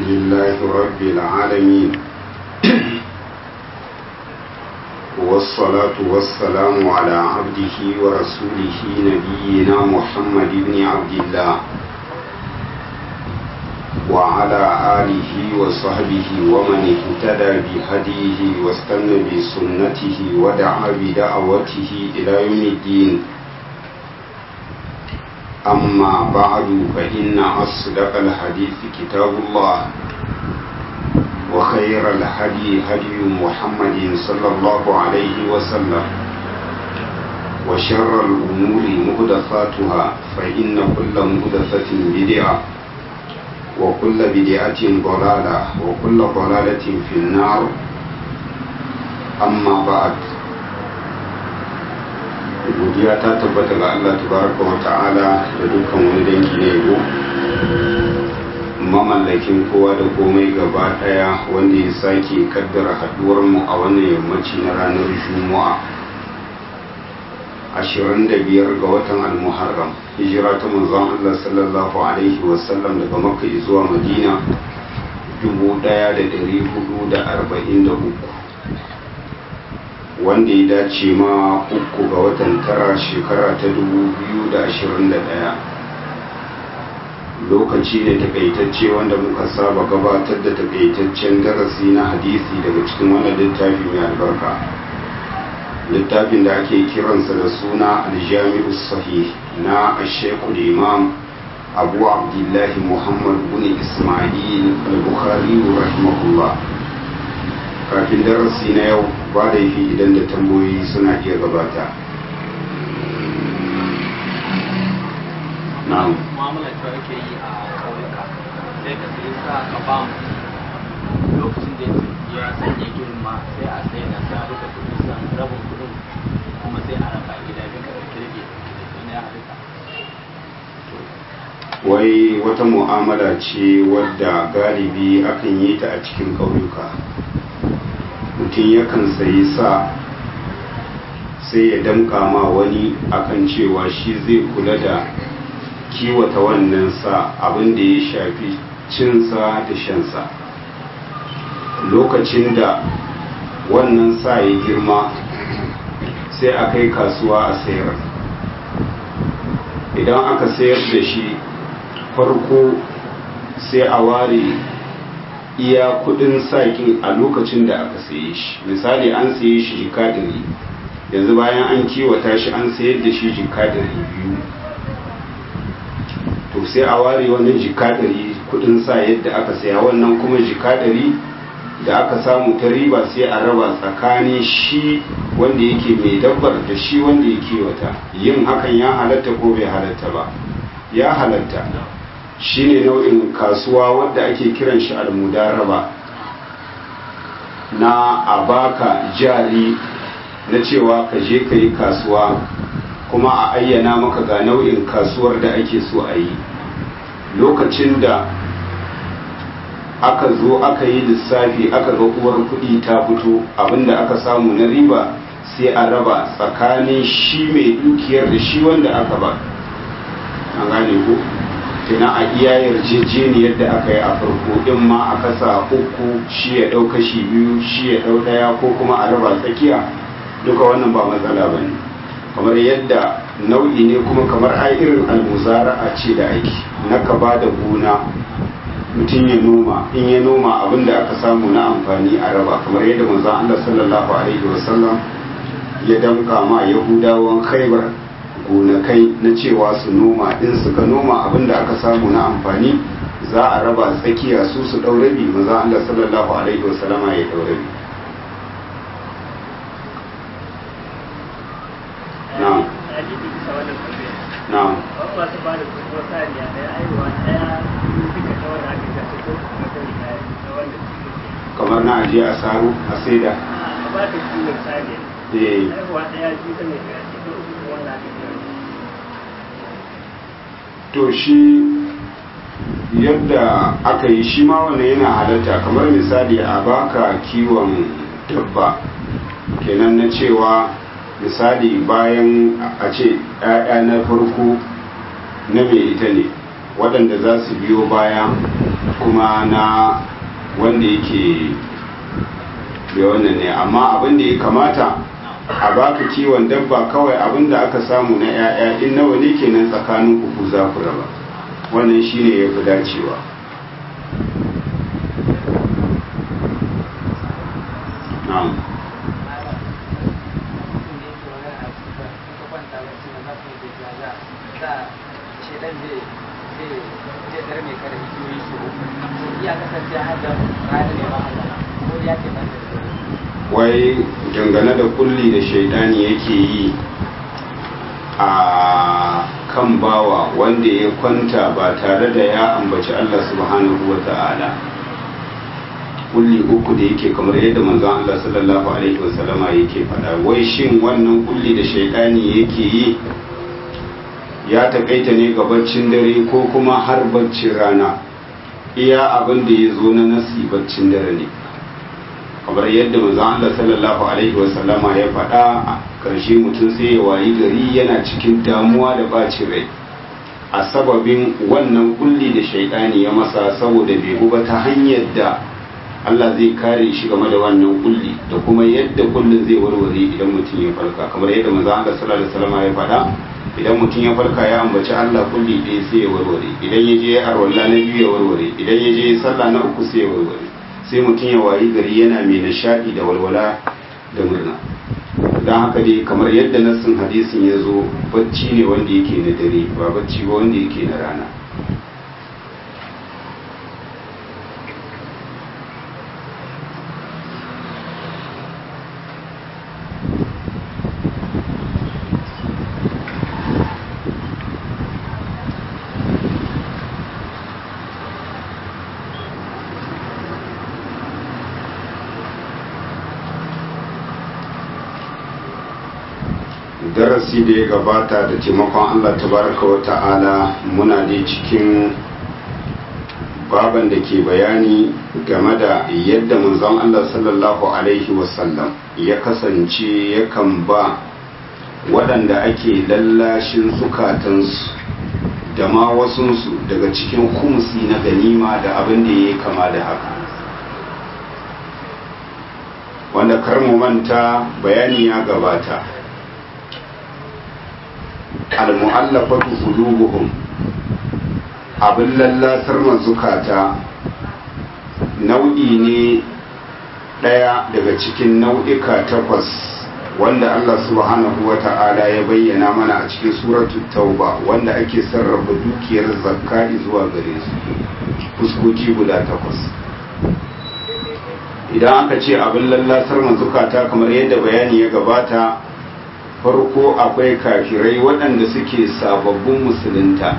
لله رب العالمين والصلاة والسلام على عبده ورسوله نبينا محمد بن عبد الله وعلى آله وصحبه ومن اهتدى بهديه واستنى بسنته ودعا بدعوته إلى يوم الدين أما بعد فإن أصدق الحديث كتاب الله وخير الهدي هدي محمد صلى الله عليه وسلم وشر الأمور مهدفاتها فإن كل مهدفة بدعة وكل بدعة ضلالة وكل ضلالة في النار أما بعد godiya ta tabbata ga Allah tabaraka wa ta'ala da dukkan wani dangi na yabo mamallakin kowa da komai gaba daya wanda ya sake kaddara haduwar mu a wannan yammaci na ranar juma'a 25 ga watan al-muharram hijira ta manzon Allah sallallahu alaihi wasallam daga makka zuwa madina 1443 wanda ya dace ma uku ga watan tara shekara ta 2021 lokaci ne takaitacce wanda muka saba gabatar da takaitaccen darasi na hadisi daga cikin wannan littafi mai albarka littafin da ake kiransa da suna aljami'u sahih na ashekul imam abu abdullahi muhammad bin ismail al-bukhari rahimahullah kafin darasi na yau ba da yi idan da tambayoyi suna iya gabata na'am mu'amala ta ake yi a ƙauyuka sai ka sai sa ka ba lokacin da ya sanya girma sai a sai na sa duka kudin san rabin kudin kuma sai a raba gida duka da kirge da ya halitta wai wata mu'amala ce wadda galibi akan yi ta a cikin ƙauyuka mutum yakan sayi sa sai ya damka ma wani akan cewa shi zai kula da kiwata wannan sa abin da ya shafi cinsa da shansa lokacin da wannan sa ya girma sai a kai kasuwa a sayar idan aka sayar da shi farko sai a ware iya kudin sakin a lokacin da aka saye shi misali an saye shi jika ɗari yanzu bayan an kiwata shi an sayar da shi jika ɗari biyu to sai a ware wannan jika ɗari kudin sa yadda aka saya wannan kuma jika ɗari da aka samu ta riba sai a raba tsakanin shi wanda yake mai dabbar da shi wanda ya kiwata yin hakan ya halatta ko bai halatta ba ya halatta shine nau'in kasuwa wadda ake kiran shi almudaraba na a baka jari na cewa ka je ka yi kasuwa kuma a ayyana maka ga nau'in kasuwar da ake so a yi lokacin da aka zo aka yi lissafi aka ga uwar kuɗi ta fito abinda aka samu na riba sai a raba tsakanin shi mai dukiyar da shi wanda aka ba an gane ko tuna a iya yarjejeniyar da aka yi a farko in ma a kasa uku shi ya ɗau kashi biyu shi ya ɗau ɗaya ko kuma a raba tsakiya duka wannan ba matsala ba ne kamar yadda nau'i ne kuma kamar ai irin almuzara a ce da aiki na ka ba da gona mutum ya noma in ya noma abin da aka samu na amfani a raba kamar yadda manzon Allah sallallahu alaihi wasallam ya damka ma yahudawan khaibar gonakai na cewa su noma in suka noma abin da aka samu na amfani za a raba tsakiya su su ɗaurabi maza Allah sallallahu alaihi wasallama ya ɗaurabi na'am na'am kamar na aje a saro a saida eh to shi yadda aka yi shi ma wannan yana halatta kamar misali a baka kiwon dabba kenan na cewa misali bayan a ce ‘ya'ya na farko na mai ita ne waɗanda za su biyo baya kuma na wanda yake da wannan ne amma abin da ya kamata a baka kiwon dabba kawai abin da aka samu na 'ya'ya in nawa ne kenan tsakanin ku za ku raba wannan shine ya fi dacewa na'am wai dangane da kulli da shaidani yake yi a kan bawa wanda ya kwanta ba tare da ya ambaci Allah subhanahu wa ta'ala kulli uku da yake kamar yadda manzon Allah sallallahu alaihi wasallama yake faɗa wai shin wannan kulli da shaidani yake yi ya takaita ne ga baccin dare ko kuma har baccin rana iya abin da ya zo na nasi baccin dare ne kamar yadda manzon Allah sallallahu alaihi wasallama ya faɗa a ƙarshe mutum sai ya wayi gari yana cikin damuwa da bacin rai a sababin wannan kulli da shaidani ya masa saboda bai ba ta hanyar da Allah zai kare shi game da wannan kulli da kuma yadda kullin zai warware idan mutum ya farka kamar yadda manzon Allah sallallahu alaihi wasallama ya faɗa idan mutum ya farka ya ambaci Allah kulli ɗaya sai ya warware idan ya je ya arwalla na biyu ya warware idan ya je sallah na uku sai ya warware sai mutum ya wayi gari yana mai nishadi da walwala da murna don haka dai kamar yadda nassin hadisin ya zo bacci ne wanda yake na dare ba bacci ba wanda yake na rana darasi da ya gabata da taimakon Allah tabaraka wa ta'ala muna dai cikin baban da ke bayani game da yadda manzon Allah sallallahu alaihi wasallam ya kasance yakan ba waɗanda ake lallashin zukatansu da ma wasunsu daga cikin kumsi na ganima da abin da ya yi kama da haka wanda kar mu manta bayani ya gabata al-mu'allafatu qulubuhum abin lallasar mazukata nau'i ne ɗaya daga cikin nau'ika takwas wanda Allah subhanahu wa ta'ala ya bayyana mana a cikin suratu tauba wanda ake sarrafa dukiyar zakka zuwa gare su fuskoki guda takwas idan aka ce abin lallasar mazukata kamar yadda bayani ya gabata farko akwai kafirai waɗanda suke sababbin musulunta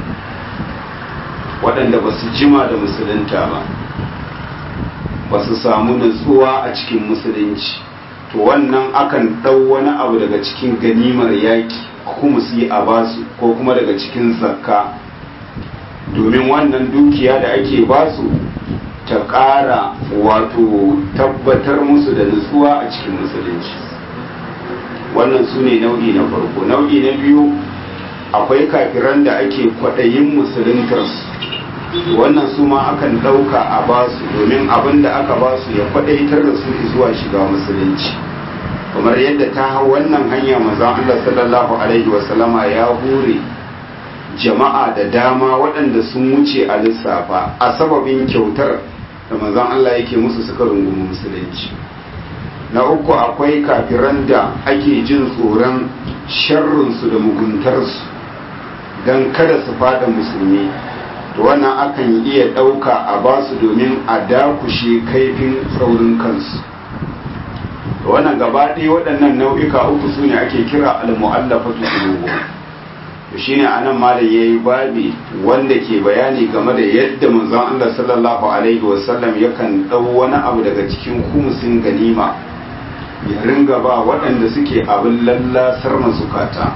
waɗanda ba su jima da musulunta ba ba su samu natsuwa a cikin musulunci to wannan akan ɗau wani abu daga cikin ganimar yaƙi kuma su yi a basu ko kuma daga cikin zakka domin wannan dukiya da ake basu ta ƙara wato tabbatar musu da nutsuwa a cikin musulunci wannan su ne nau'i na farko nau'i na biyu akwai kafiran da ake kwaɗayin musuluntarsu wannan su ma akan ɗauka a basu domin abin da aka basu ya kwaɗaitar da su zuwa shiga musulunci kamar yadda ta hau wannan hanya mazan Allah sallallahu alaihi wasallama ya hure jama'a da dama waɗanda sun wuce a lissafa a sababin kyautar da mazan Allah yake musu suka rungumi musulunci na uku akwai kafiran da ake jin tsoron sharrinsu da muguntarsu don kada su fada musulmi to wannan akan iya ɗauka a basu domin a dakushe kaifin tsaurin kansu to wannan gaba ɗaya waɗannan nau'ika uku su ne ake kira al-mu'allafatu qulubuhum to shine anan malam yayi babi wanda ke bayani game da yadda manzon Allah sallallahu alaihi wasallam yakan dau wani abu daga cikin kumusin ganima ya ringa ba waɗanda suke abin lallasar masukata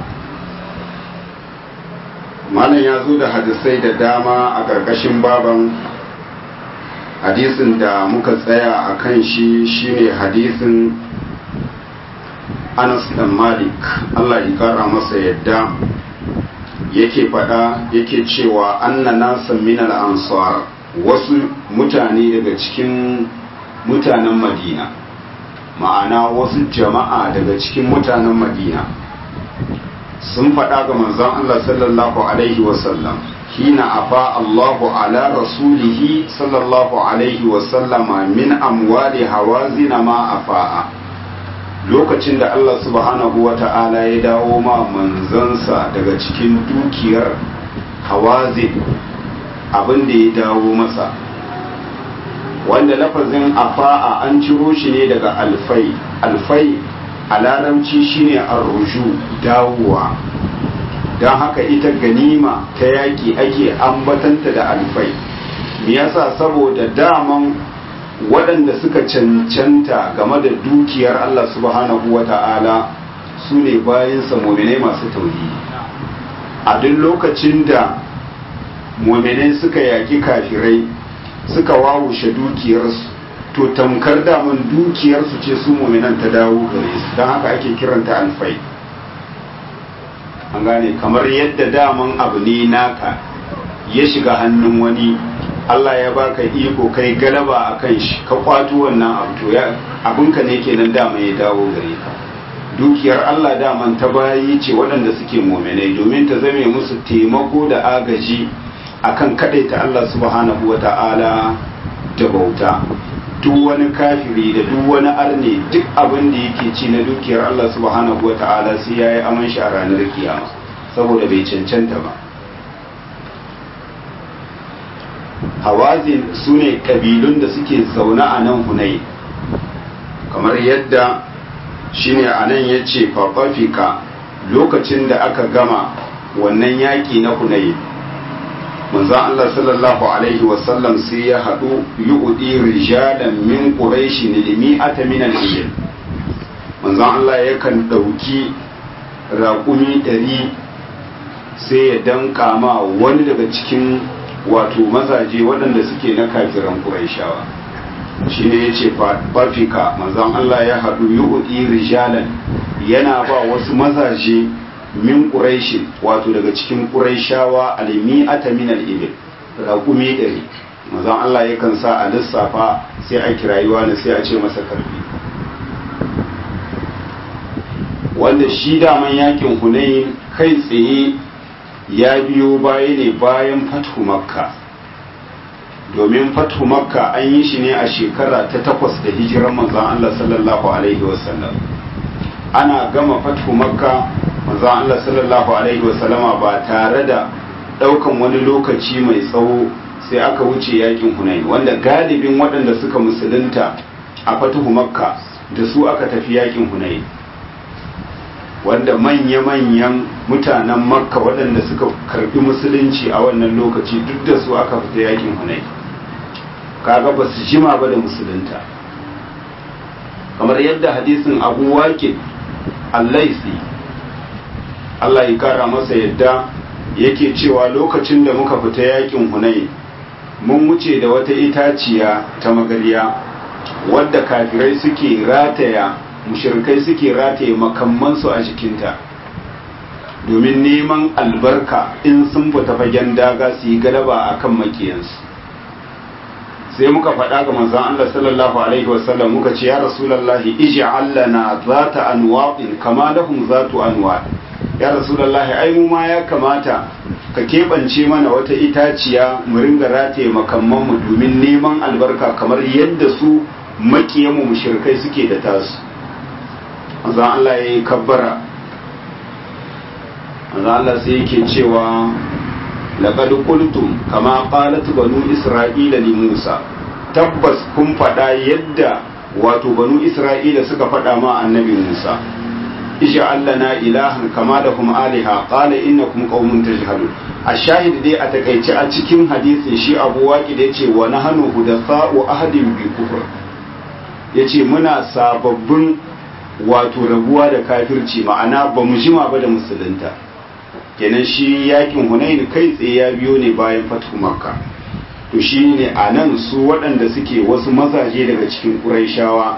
malam ya zo da hadisai da dama a ƙarƙashin baban hadisin da muka tsaya a kan shi shine hadisin anas dan malik allah ya kara masa yadda yake faɗa yake cewa anna nasan min al-ansar wasu mutane daga cikin mutanen madina ma'ana wasu jama'a daga cikin mutanen madina sun faɗa ga manzon Allah sallallahu alaihi wasallam hina afa Allahu ala rasulihi sallallahu alaihi wasallama min amwali hawazina ma afa'a lokacin da Allah subhanahu wa ta'ala ya dawo ma manzansa daga cikin dukiyar hawazin abin da ya dawo masa wanda lafazin afa'a an ciro shi ne daga alfai alfai a larabci shine arrushu dawowa don haka ita ganima ta yaƙi ake ambatanta da alfai me yasa saboda daman waɗanda suka cancanta game da dukiyar Allah subhanahu wa ta'ala su ne bayansa mominai masu tauhidi a duk lokacin da mominai suka yaƙi kafirai suka wawushe dukiyarsu to tamkar daman dukiyarsu ce su mominan ta dawo gare su don haka ake kiranta alfai an gane kamar yadda daman abu ne naka ya shiga hannun wani Allah ya baka iko kai galaba a kan shi ka kwato wannan abu to ya abinka ne kenan dama ya dawo gare ka dukiyar Allah daman ta bayi ce waɗanda suke mominai domin ta zame musu taimako da agaji akan kadaita Allah subhanahu wa ta'ala da bauta duk wani kafiri da duk wani arne duk abin da yake ci na dukiyar Allah subhanahu wa ta'ala sai yayi aman shi a ranar kiyama saboda bai cancanta ba hawazin su ne kabilun da suke zaune a nan hunai kamar yadda shine a nan ya ce fafafika lokacin da aka gama wannan yaƙi na hunai manzon Allah sallallahu alaihi wasallam sai ya haɗu yu'udi rijalan min quraish limi'ata min al-ijl manzon Allah yakan ɗauki raƙumi ɗari sai ya danka ma wani daga cikin wato mazaje waɗanda suke na kafiran quraishawa shine yace fafika manzon Allah ya haɗu yu'udi rijalan yana ba wasu mazaje min ƙuraishi wato daga cikin ƙuraishawa alimi ata min al'ibil raƙumi ɗari mazan Allah yakan sa a lissafa sai a kirayuwa na sai a ce masa karfi wanda shi daman yakin hunayin kai tsaye ya biyo baya ne bayan fathu makka domin fathu makka an yi shi ne a shekara ta takwas da hijirar manzan Allah sallallahu alaihi wasallam ana gama fathu makka manzon Allah sallallahu alaihi wasallama ba tare da daukan wani lokaci mai tsawo sai aka wuce yakin Hunain wanda galibin waɗanda suka musulunta a fatuhu Makka da su aka tafi yakin Hunain wanda manya-manyan mutanen Makka waɗanda suka karbi musulunci a wannan lokaci duk da su aka fita yakin Hunain kaga ba su jima ba da musulunta kamar yadda hadisin Abu Waqid Al-Laisi Allah ya kara masa yadda yake cewa lokacin da muka fita yakin hunai mun wuce da wata itaciya ta magariya wadda kafirai suke rataya mushirkai suke rataye makamansu a jikinta domin neman albarka in sun fita fagen daga su yi galaba a kan makiyansu sai muka faɗa ga manzon Allah sallallahu alaihi wasallam muka ce ya rasulullahi ij'al lana zata anwa'in kama lahum zatu anwa' ya rasulullahi ai mu ma ya kamata ka keɓance mana wata itaciya mu ringa rataye makamman mu domin neman albarka kamar yadda su makiyan mu mushrikai suke da tasu manzon Allah yayi kabbara manzon Allah sai yake cewa laqad qultum kama qalat banu isra'ila li Musa tabbas kun faɗa yadda wato banu isra'ila suka faɗa ma annabi Musa ij'al lana ilahan kama lahum aliha qala innakum qaumun tajhalun ashahid dai a takaice a cikin hadisin shi Abu Waqi da yace wa nahnu hudatha'u ahadin bi kufr yace muna sababbin wato rabuwa da kafirci ma'ana ba mu jima ba da musulunta kenan shi yakin hunain kai tsaye ya biyo ne bayan fatu makka to shi ne a nan su waɗanda suke wasu mazaje daga cikin ƙuraishawa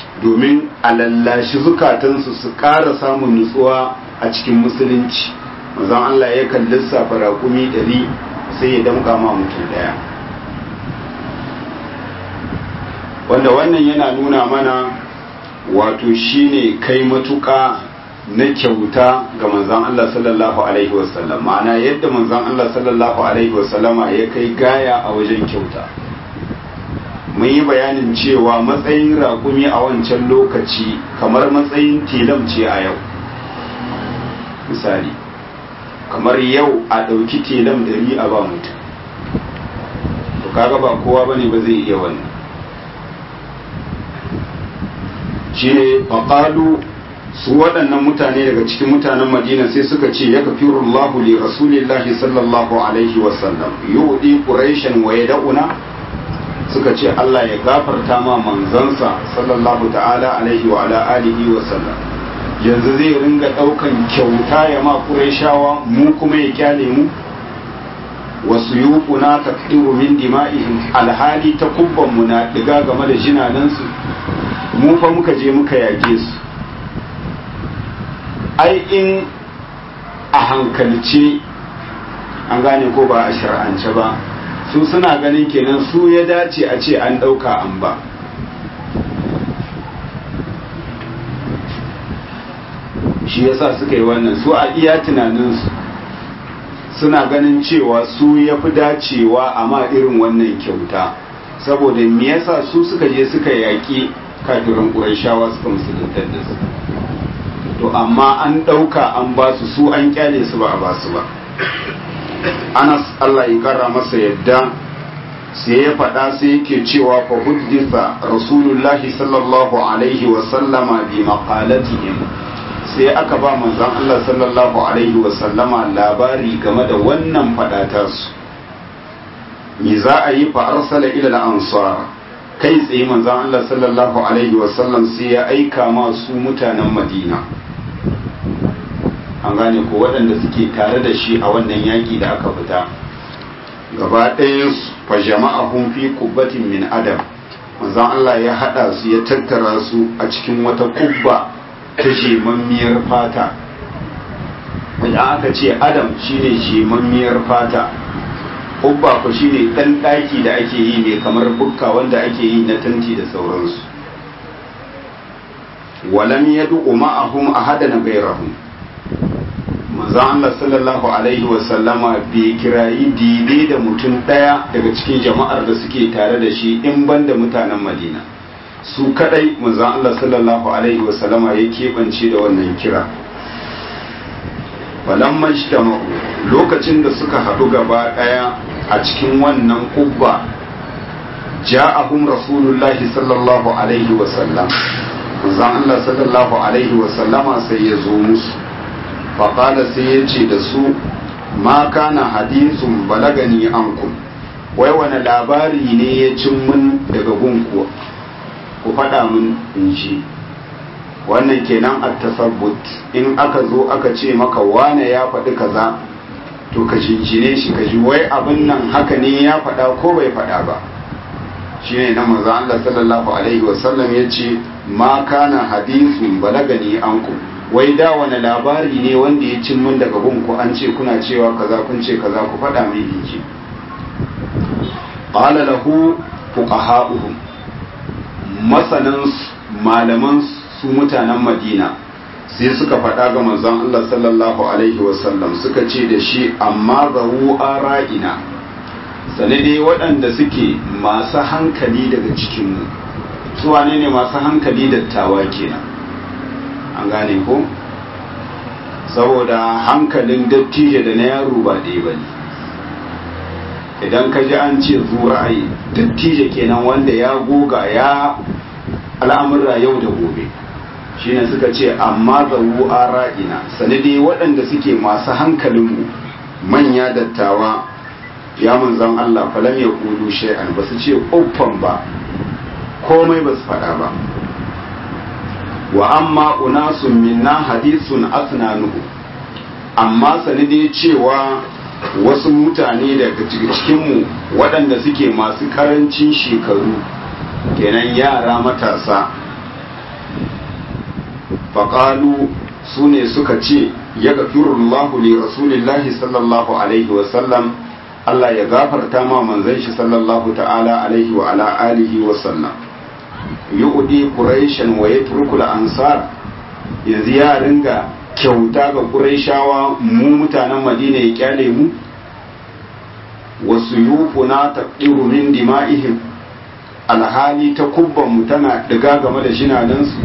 domin a lallashi zukatansu su ƙara samun nutsuwa a cikin musulunci manzon Allah ya kan lissafa raƙumi ɗari sai ya damƙa ma mutum ɗaya wanda wannan yana nuna mana wato shine kai matuƙa na kyauta ga manzon Allah sallallahu alaihi wasallam ma'ana yadda manzon Allah sallallahu alaihi wasallama ya kai gaya a wajen kyauta mun yi bayanin cewa matsayin raƙumi a wancan lokaci kamar matsayin tilam ce a yau misali kamar yau a ɗauki tilam ɗari a ba mutum to kaga ba kowa bane ba zai iya wannan shi ne faƙalu su waɗannan mutane daga cikin mutanen madina sai suka ce ya kafirullahu li rasulillahi sallallahu alaihi wasallam yudi quraishan wa yad'una suka ce Allah ya gafarta ma manzansa sallallahu ta'ala alaihi wa ala alihi wa sallam yanzu zai ringa daukan kyauta ya ma qurayshawa mu kuma ya kyale mu wasu yuquna taqdiru min dima'ihim alhali ta kubban mu na diga game da jinanan su mu fa muka je muka yake su ai in a hankalce an gane ko ba a shar'ance ba su suna ganin kenan su ya dace a ce an ɗauka an ba shi yasa suka yi wannan su a iya tunaninsu suna ganin cewa su ya fi dacewa a ma irin wannan kyauta saboda me yasa su suka je suka yaƙi kafirin ƙurashawa suka musuluntar da su to amma an ɗauka an ba su su an kyale su ba a ba su ba anas allah ya kara masa yadda sai ya faɗa sai yake cewa fa huddisa rasulullahi sallallahu alaihi wa sallama bi maqalatihim sai aka ba manzon allah sallallahu alaihi wa sallama labari game da wannan faɗata su me za a yi fa arsala ila al-ansar kai tsaye manzon allah sallallahu alaihi wa sallam sai ya aika ma su mutanen madina an gane ko waɗanda suke tare da shi a wannan yaƙi da aka fita gaba ɗaya fa jama'ahum fi kubbatin min adam manzon Allah ya haɗa su ya tattara su a cikin wata kubba ta jemammiyar fata idan aka ce adam shine jemammiyar fata kubba ko shine ɗan ɗaki da ake yi ne kamar bukka wanda ake yi na tanti da sauransu walam yadu ma'ahum ahadan gairahum manzon Allah sallallahu alaihi wasallama bai kirayi dide da mutum ɗaya daga cikin jama'ar da suke tare da shi in ban da mutanen madina su kadai manzon Allah sallallahu alaihi wasallama ya keɓance da wannan kira falamma ijtama'u lokacin da suka haɗu gaba ɗaya a cikin wannan kubba ja'ahum rasulullahi sallallahu alaihi wasallam manzon Allah sallallahu alaihi wasallama sai ya zo musu faƙada sai ya ce da su ma kana hadisun balagani ankum wai wani labari ne ya cin mun daga gunku ku faɗa mun in shi wannan kenan a tasabbut in aka zo aka ce maka wane ya faɗi kaza to ka jinjine shi ka ji wai abin nan haka ne ya faɗa ko bai faɗa ba shine na manzo Allah sallallahu alaihi wasallam ya ce ma kana hadisun balagani ankum wai da wani labari ne wanda ya cin mun daga gunku an ce kuna cewa kaza kun ce kaza ku faɗa mai inji qala lahu fuqaha'uhum masanan malaman su mutanen Madina sai suka faɗa ga manzon Allah sallallahu alaihi wasallam suka ce da shi amma zahu ara'ina sane dai waɗanda suke masu hankali daga cikinmu su wane ne masu hankali dattawa kenan an gane ko saboda hankalin dattijo da na yaro ba ɗaya ba ne idan ka ji an ce ra'ayi dattijo kenan wanda ya goga ya al'amurra yau da gobe shine suka ce amma zawu a ra'ina sanadi waɗanda suke masu hankalinmu manya dattawa ya manzan Allah falam ya kudu shay'an ba su ce uffan ba komai ba su faɗa ba wa amma unasun minna hadisun asnanuhu amma sanidi cewa wasu mutane daga cikinmu waɗanda suke masu ƙarancin shekaru kenan yara matasa faƙalu su ne suka ce ya gafirullahu li rasulillahi sallallahu alaihi wasallam Allah ya gafarta ma manzon shi sallallahu ta'ala alaihi wa ala alihi wa sallam yu'di quraishan wa yatrukul ansar yanzu ya ringa kyauta ga quraishawa mu mutanen madina ya kyale mu wasu yufuna taqiru min dima'ihim alhali ta kubban mu tana diga game da jinanansu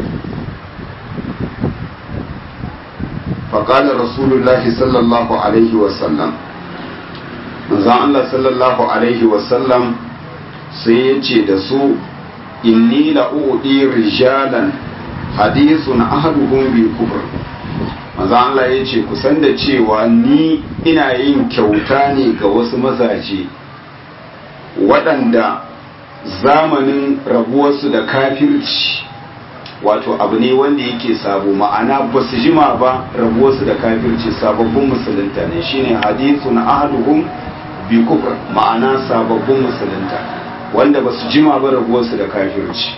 فقال رسول الله صلى الله عليه وسلم manzon Allah sallallahu alaihi wasallam sai ya ce da su inni la'udi rijalan hadithun ahaduhum bil kufr manzon Allah ya ce kusan da cewa ni ina yin kyauta ne ga wasu mazaje waɗanda zamanin rabuwarsu da kafirci wato abu ne wanda yake sabo ma'ana ba su jima ba rabuwarsu da kafirci sababbin musulunta ne shine hadithun ahaduhum bi kufr ma'ana sababbin musulunta wanda ba su jima ba rabuwarsu da kafirci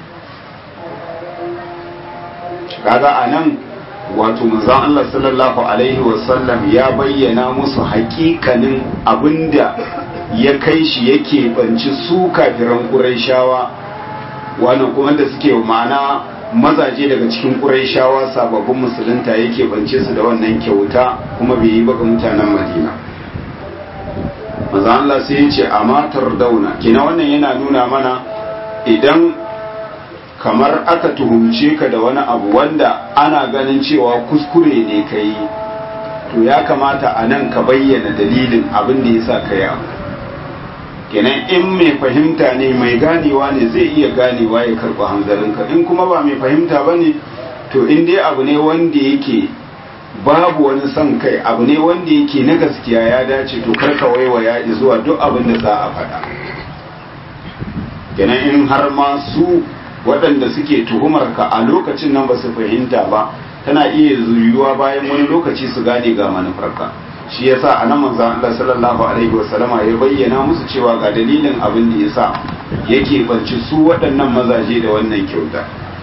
kaga anan wato manzon Allah sallallahu alaihi wasallam ya bayyana musu hakikanin abinda ya kai shi yake banci su kafiran Qurayshawa wannan kuma da suke ma'ana mazaje daga cikin Qurayshawa sababbin musulunta yake bance su da wannan kyauta kuma bai yi baka mutanen Madina manzo Allah sai ya ce amatar dauna kina wannan yana nuna mana idan kamar aka tuhumce ka da wani abu wanda ana ganin cewa kuskure ne ka yi to ya kamata a nan ka bayyana dalilin abin da ya sa ka yi abu kenan in mai fahimta ne mai ganewa ne zai iya ganewa ya karɓi hanzarinka in kuma ba mai fahimta ba ne to in dai abu ne wanda yake babu wani son kai abu ne wanda yake na gaskiya ya dace to karka waiwaya zuwa duk abin da za a faɗa kenan in har ma su waɗanda suke tuhumar ka a lokacin nan ba su fahimta ba tana iya zuyuwa bayan wani lokaci su gane ga manufarka shi yasa a nan manzo Allah sallallahu alaihi wasallama ya bayyana musu cewa ga dalilin abin da yasa yake barci su waɗannan mazaje da wannan kyauta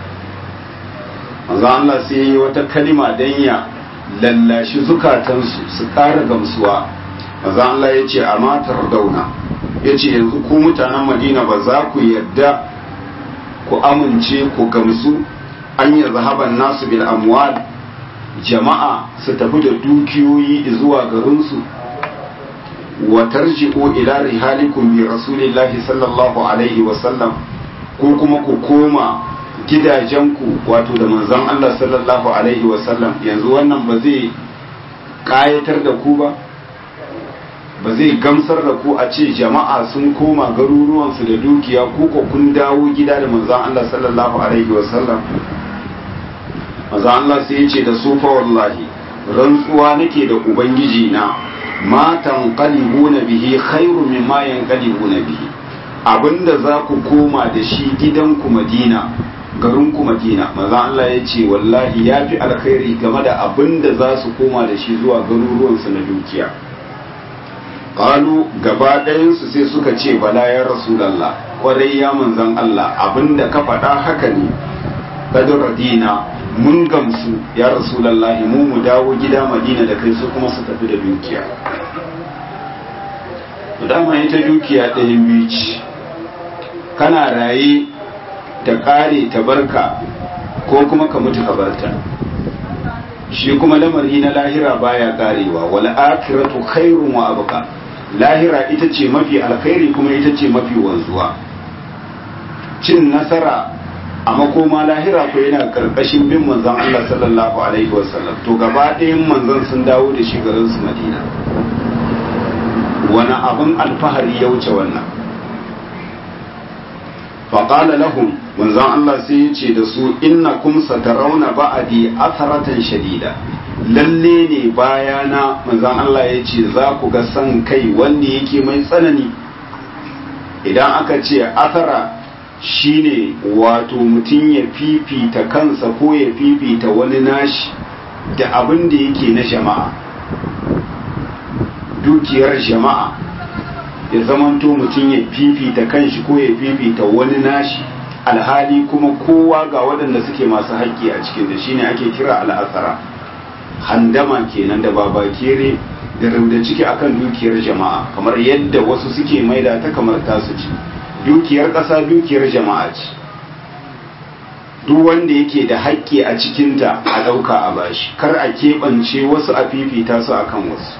manzo Allah sai yi wata kalima dan ya lallashi zukatansu su ƙara gamsuwa manzo Allah ya ce amma tardauna ya ce yanzu ku mutanen Madina ba za ku yarda ku amince ku gamsu an yi zahaban nasu bil amwal jama'a su tafi da dukiyoyi zuwa garinsu wa tarji'u ila rihalikum bi rasulillahi sallallahu alaihi wa sallam ko kuma ku koma gidajenku wato da manzon Allah sallallahu alaihi wa sallam yanzu wannan ba zai kayatar da ku ba ba zai gamsar da ku a ce jama'a sun koma garuruwansu da dukiya ku ko kun dawo gida da manzon Allah sallallahu alaihi wa sallam maza Allah sai ya ce da su fa wallahi rantsuwa nake da ubangiji na ma tanqalibuna bihi khairu mimma yanqalibuna bihi abinda za ku koma da shi gidanku Madina garin ku Madina maza Allah ya ce wallahi yafi alkhairi game da abinda za su koma da shi zuwa garuruwan su na dukiya qalu gaba ɗayan su sai suka ce bala ya rasulullah kwarai ya manzon Allah abinda ka faɗa haka ne kadar dina mun gamsu ya rasulallahi mu mu dawo gida madina da kai su kuma su tafi da dukiya dama ita dukiya ɗayan biyu ce kana raye ta ƙare ta barka ko kuma ka mutu ka barta shi kuma lamari na lahira baya ƙarewa wal akhiratu khairun wa abqa lahira ita ce mafi alkhairi kuma ita ce mafi wanzuwa cin nasara a makoma lahira ko yana karkashin bin manzon Allah sallallahu alaihi wasallam to gaba ɗayan manzon sun dawo da shi garin su Madina wani abin alfahari ya wuce wannan faƙala lahum manzon Allah sai ya ce da su inna kum satarauna ba'adi atharatan shadida lalle ne bayana manzon Allah ya ce za ku ga san kai wanda yake mai tsanani idan aka ce athara shine wato mutum ya fifita kansa ko ya fifita wani nashi da abin da yake na jama'a dukiyar jama'a ya zamanto mutum ya fifita kanshi ko ya fifita wani nashi alhali kuma kowa ga waɗanda suke masu haƙƙi a cikin da shine ake kira al'asara handama kenan da babakere da rubda ciki akan dukiyar jama'a kamar yadda wasu suke maida ta kamar tasu ce dukiyar ƙasa dukiyar jama'a ce duk wanda yake da haƙƙi a cikinta a ɗauka a bashi kar a keɓance wasu a fifita su akan wasu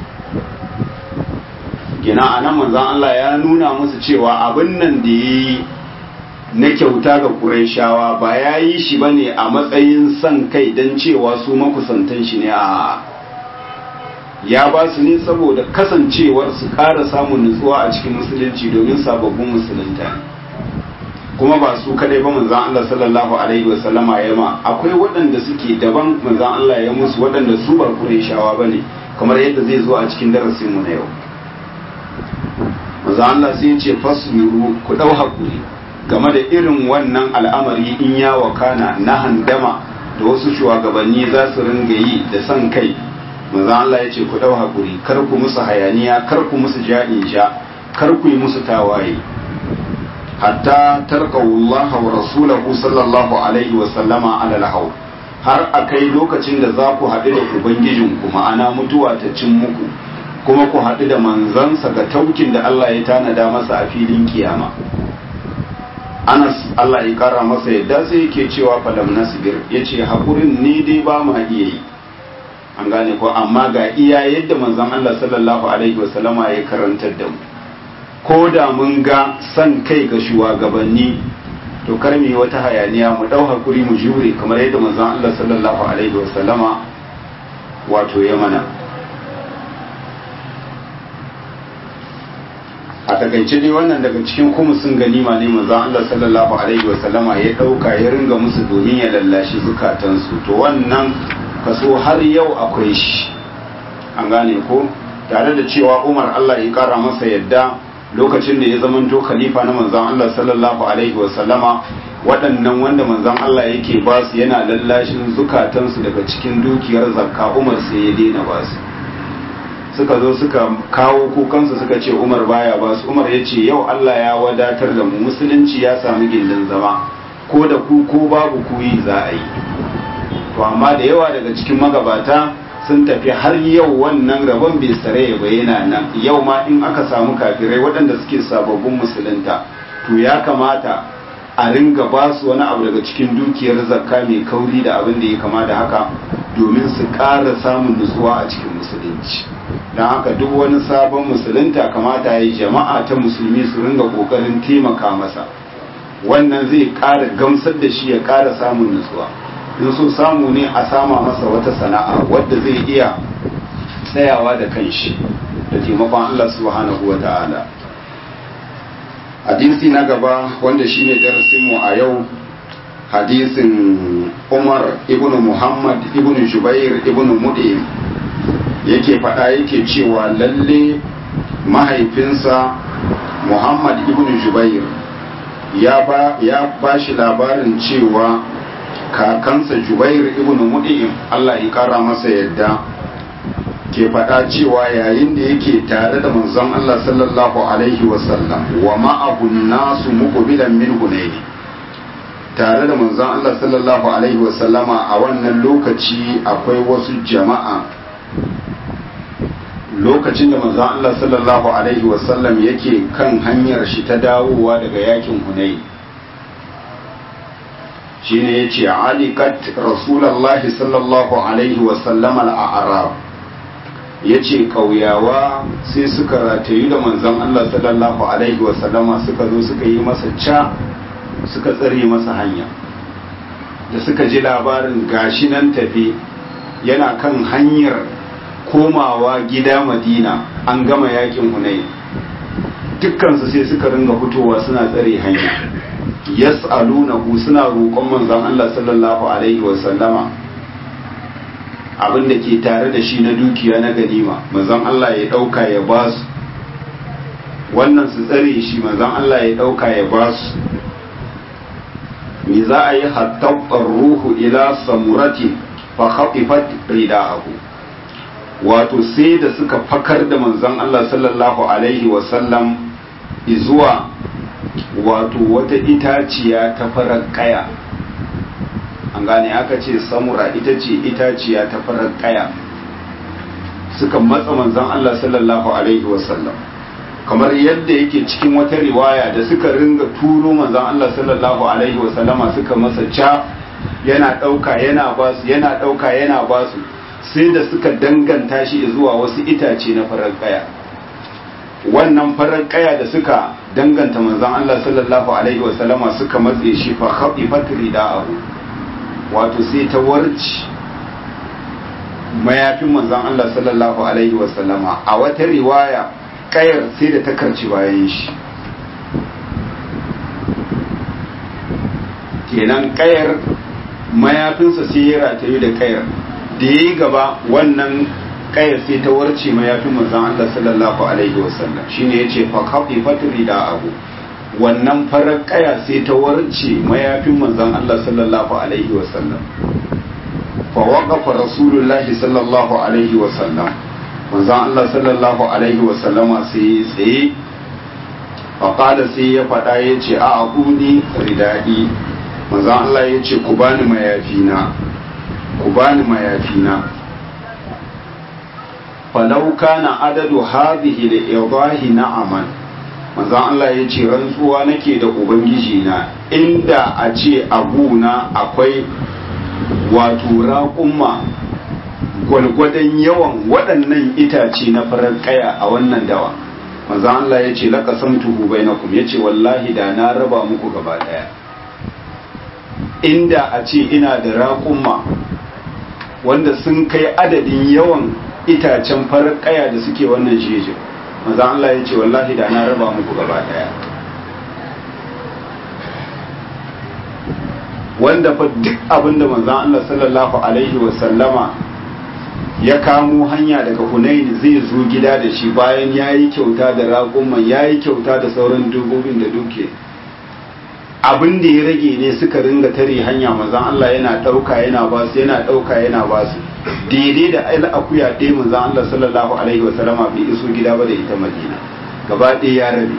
gina a nan manzan Allah ya nuna musu cewa abin nan da ya yi na kyauta ga ƙurayshawa ba ya yi shi ba ne a matsayin son kai don cewa su makusantan shi ne a ya ba su ne saboda kasancewar su ƙara samun nutsuwa a cikin musulunci domin sababbin musulunta ne kuma ba su kadai ba manzan Allah sallallahu alaihi wasallama ya ma akwai waɗanda suke daban manzan Allah ya musu waɗanda su ba ƙurayshawa ba ne kamar yadda zai zo a cikin darasinmu na yau manzan Allah sai ce fasbiru ku ɗau haƙuri game da irin wannan al'amari in ya wakana na handama da wasu shugabanni za su ringa yi da son kai manzo Allah ya ce ku dau hakuri kar ku musu hayaniya kar ku musu ja'in sha kar ku yi musu tawaye hatta tarqawullah wa rasulahu sallallahu alaihi wa sallama ala al har akai lokacin da za ku haɗu da ubangijinku ma'ana mutuwa ta cin muku kuma ku haɗu da manzansa ga taukin da Allah ya tanada masa a filin kiyama Anas Allah ya kara masa yadda sai yake cewa falam nasbir yace hakurin ni dai ba ma iya yi an gane ko amma ga iya yadda manzon Allah sallallahu alaihi wasallama ya karantar da mu ko da mun ga san kai ga shugabanni to kar mu yi wata hayaniya mu dau hakuri mu jure kamar yadda manzon Allah sallallahu alaihi wasallama wato ya mana a takaice dai wannan daga cikin kumusin ganima ne manzon Allah sallallahu alaihi wasallama ya dauka ya ringa musu domin ya lallashi zukatansu to wannan kaso har yau akwai shi an gane ko tare da cewa Umar Allah ya kara masa yadda lokacin da ya zamanto khalifa na manzon Allah sallallahu alaihi wasallama waɗannan wanda manzon Allah yake ba su yana lallashin zukatansu daga cikin dukiyar zakka Umar sai ya daina ba su suka zo suka kawo kukansu suka ce umar baya ba su umar ya ce yau allah ya wadatar da mu musulunci ya sami gindin zama ko da ku ko babu ku yi za a yi to amma da yawa daga cikin magabata sun tafi har yau wannan rabon bai sare ya bayyana nan yau ma in aka samu kafirai waɗanda suke sababbin musulunta to ya kamata a ringa ba su wani abu daga cikin dukiyar zakka mai kauri da abin da ya kama da haka domin su ƙara samun nutsuwa a cikin musulunci don haka duk wani sabon musulunta kamata ya yi jama'a ta musulmi su ringa ƙoƙarin taimaka masa wannan zai ƙara gamsar da shi ya ƙara samun nutsuwa in so samu ne a sama masa wata sana'a wadda zai iya tsayawa da kanshi da taimakon Allah subhanahu wa ta'ala hadisi na gaba wanda shine darasinmu a yau hadisin umar ibn muhammad ibn jubair ibn mudi yake faɗa yake cewa lalle mahaifinsa muhammad ibn jubair ya ba ya bashi labarin cewa kakansa jubair ibn mudi Allah ya kara masa yadda ke faɗa cewa yayin da yake tare da manzon Allah sallallahu alaihi wasallam wa ma'ahun nasu muqbilan min hunaini tare da manzon Allah sallallahu alaihi wasallama a wannan lokaci akwai wasu jama'a lokacin da manzon Allah sallallahu alaihi wasallam yake kan hanyar shi ta dawowa daga yakin hunaini shine yace alikat rasulullahi sallallahu alaihi wasallama al-a'rab ya ce ƙauyawa sai suka ratayu da manzon Allah sallallahu Alaihi wasallama suka zo suka yi masa ca suka tsare masa hanya da suka ji labarin gashi nan tafi yana kan hanyar komawa gida madina an gama yakin hunai dukkansu sai suka ringa fitowa suna tsare hanya yas'alunahu suna roƙon manzon Allah sallallahu alaihi wasallama abin da ke tare da shi na dukiya na ganima manzon Allah ya ɗauka ya ba su wannan su tsare shi manzon Allah ya ɗauka ya ba su me za a yi hattabbar ruhu ila samurati fa khafifat rida'ahu wato sai da suka fakar da manzon Allah sallallahu alaihi wa sallam zuwa wato wata itaciya ta farar kaya an gane aka ce samura ita ce itaciya ta farar kaya suka matsa manzon Allah sallallahu alaihi wasallam kamar yadda yake cikin wata riwaya da suka ringa turo manzon Allah sallallahu alaihi wasallama suka masa ca yana ɗauka yana basu yana ɗauka yana basu sai da suka danganta shi zuwa wasu itace na farar kaya wannan farar kaya da suka danganta manzon Allah sallallahu alaihi wasallama suka matse shi fa khafifat rida'ahu wato sai ta warci mayafin manzon Allah sallallahu alaihi wasallama a wata riwaya kayar sai da ta karci bayan shi kenan kayar mayafinsa sai ya ratayu da kayar da ya yi gaba wannan kayar sai ta warce mayafin manzon Allah sallallahu alaihi wasallam shine yace fa kafi fatri da abu wannan farar kaya sai ta warce mayafin manzon Allah sallallahu alaihi wasallam fa waqafa rasulullahi sallallahu alaihi wasallam manzon Allah sallallahu alaihi wasallama sai tsaye fa qala sai ya fada yace a aquni ridadi manzon Allah yace ku bani mayafina ku bani mayafina falau kana adadu hadhihi da idahi na'aman manzon Allah ya ce rantsuwa nake da ubangiji na inda a ce abuna akwai wato raƙumma gwalgwadon yawan waɗannan itace na farar ƙaya a wannan dawa manzon Allah ya ce laqasamtuhu bainakum ya ce wallahi da na raba muku gaba ɗaya inda a ce ina da raƙumma wanda sun kai adadin yawan itacen farar kaya da suke wannan jejin maza Allah ya ce wallahi da na raba muku gaba daya wanda fa duk abinda manzan Allah sallallahu alaihi wasallama ya kamo hanya daga Hunaini zai zo gida da shi bayan ya yi kyauta da raƙumman ya yi kyauta da sauran dubobin da duke abin da ya rage ne suka ringa tare hanya manzan Allah yana ɗauka yana ba su yana ɗauka yana ba su daidai da aila akuya ɗaya manzan Allah sallallahu alaihi wa sallama bai iso gida ba da ita Madina gaba ɗaya ya rabe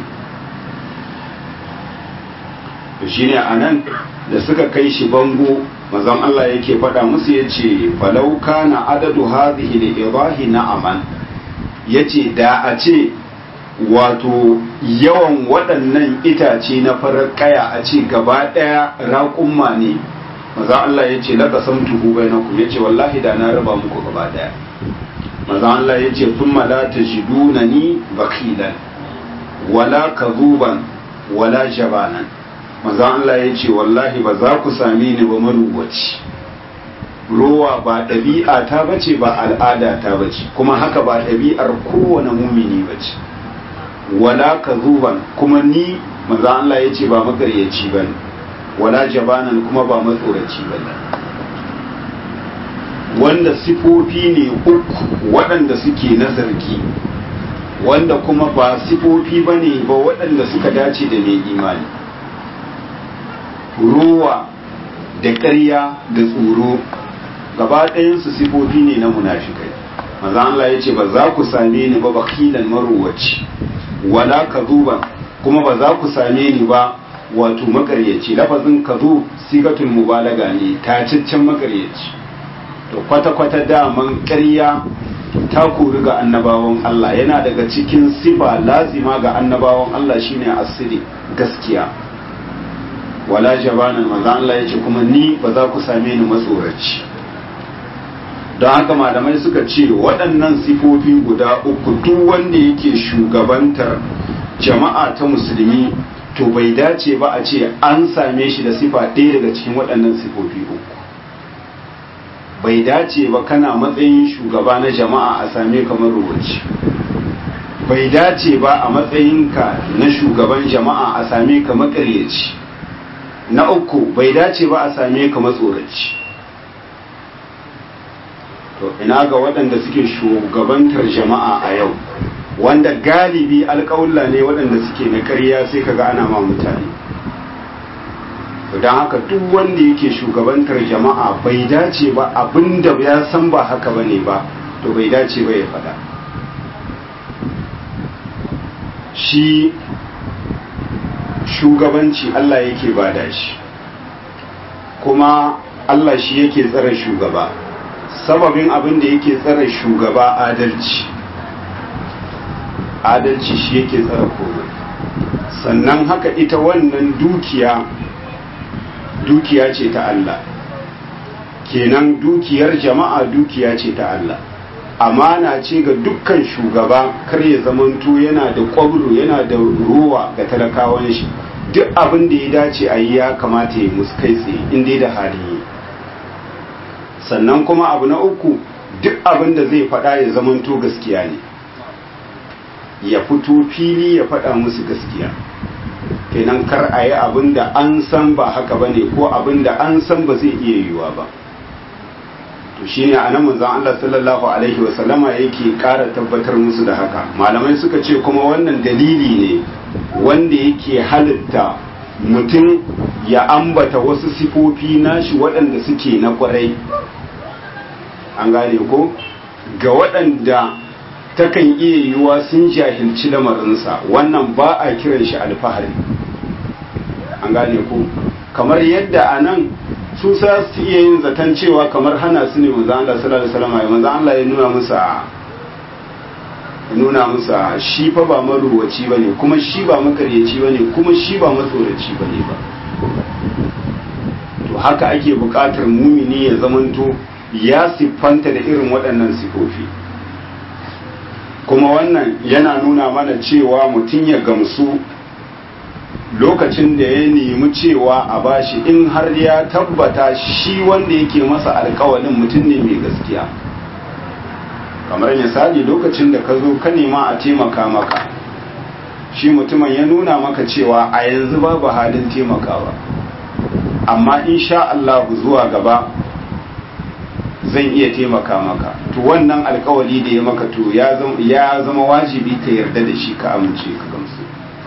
to shine anan da suka kai shi bango manzon Allah yake faɗa musu yace falau kana adadu hadhihi li idahi na'aman yace da a ce wato yawan waɗannan itace na farar kaya a ce gaba ɗaya raƙumma ne maza Allah ya ce laka san tuhu bai na ya ce wallahi da na raba muku gaba ɗaya maza Allah ya ce sun mala ta jiduna ni bakilan wala kazuban wala jabanan maza Allah ya ce wallahi ba za ku same ni ba marubuci rowa ba ɗabi'a ta bace ba al'ada ta bace kuma haka ba ɗabi'ar kowane mumini bace wala kazuban kuma ni manzo Allah ya ce ba makaryaci bane wala jabanan kuma ba matsoraci bane wanda sifofi ne uku waɗanda suke na zargi wanda kuma ba sifofi bane ba waɗanda suka dace da mai imani ruwa da ƙarya da tsoro gaba ɗayansu sifofi ne na munafikai manzo Allah ya ce ba za ku same ni ba bakilan maruwaci wala kazuban kuma ba za ku same ni ba wato makaryaci lafazin kazu sigatul mubalaga ne tacaccen makaryaci to kwata-kwata daman ƙarya ta kori ga annabawan Allah yana daga cikin sifa lazima ga annabawan Allah shine asiri gaskiya wala jabanan manzo Allah yace kuma ni ba za ku same ni matsoraci don haka malamai suka ce waɗannan sifofi guda uku duk wanda yake shugabantar jama'a ta musulmi to bai dace ba a ce an same shi da sifa ɗaya daga cikin waɗannan sifofi uku bai dace ba kana matsayin shugaba na jama'a a same ka marubuci bai dace ba a matsayinka na shugaban jama'a a same ka makaryaci na uku bai dace ba a same ka matsoraci to ina ga waɗanda suke shugabantar jama'a a yau wanda galibi alƙawulla ne waɗanda suke na ƙarya sai kaga ana ma mutane don haka duk wanda yake shugabantar jama'a bai dace ba abinda ya san ba haka ba ne ba to bai dace ba ya faɗa shi shugabanci Allah yake bada shi kuma Allah shi yake tsare shugaba sababin abin da yake tsare shugaba adalci adalci shi yake tsare komai sannan haka ita wannan dukiya dukiya ce ta Allah kenan dukiyar jama'a dukiya ce ta Allah amana ce ga dukkan shugaba kar ya zamanto yana da kwabro yana da ruwa ga talakawan shi duk abin da ya dace a yi ya kamata ya musu kai tsaye inda da hali yi sannan kuma abu na uku duk abin da zai faɗa ya zamanto gaskiya ne ya fito fili ya faɗa musu gaskiya kenan kar a yi abin da an san ba haka ba ne ko abin da an san ba zai iya yiwuwa ba to shine anan manzon Allah sallallahu alaihi wa sallama yake ƙara tabbatar musu da haka malamai suka ce kuma wannan dalili ne wanda yake halitta mutum ya ambata wasu sifofi nashi waɗanda suke na ƙwarai an gane ko ga waɗanda takan iya yiwuwa sun jahilci lamarinsa wannan ba a kiran shi alfahari an gane ko kamar yadda a nan su sa su iya yin zaton cewa kamar hana su ne manzo Allah sallallahu alaihi wasallam ya manzo Allah ya nuna musa ya nuna musa shi fa ba maruwaci bane kuma shi ba makaryaci bane kuma shi ba matsoraci bane ba to haka ake buƙatar mumini ya zamanto ya siffanta da irin waɗannan sifofi kuma wannan yana nuna mana cewa mutum ya gamsu lokacin da ya nemi cewa a bashi in har ya tabbata shi wanda yake masa alkawalin mutum ne mai gaskiya kamar misali lokacin da ka zo ka nema a taimaka maka shi mutumin ya nuna maka cewa a yanzu babu halin taimakawa amma insha Allah zuwa gaba zan iya taimaka maka to wannan alkawali da ya maka to ya zama wajibi ka yarda da shi ka amince ka gamsu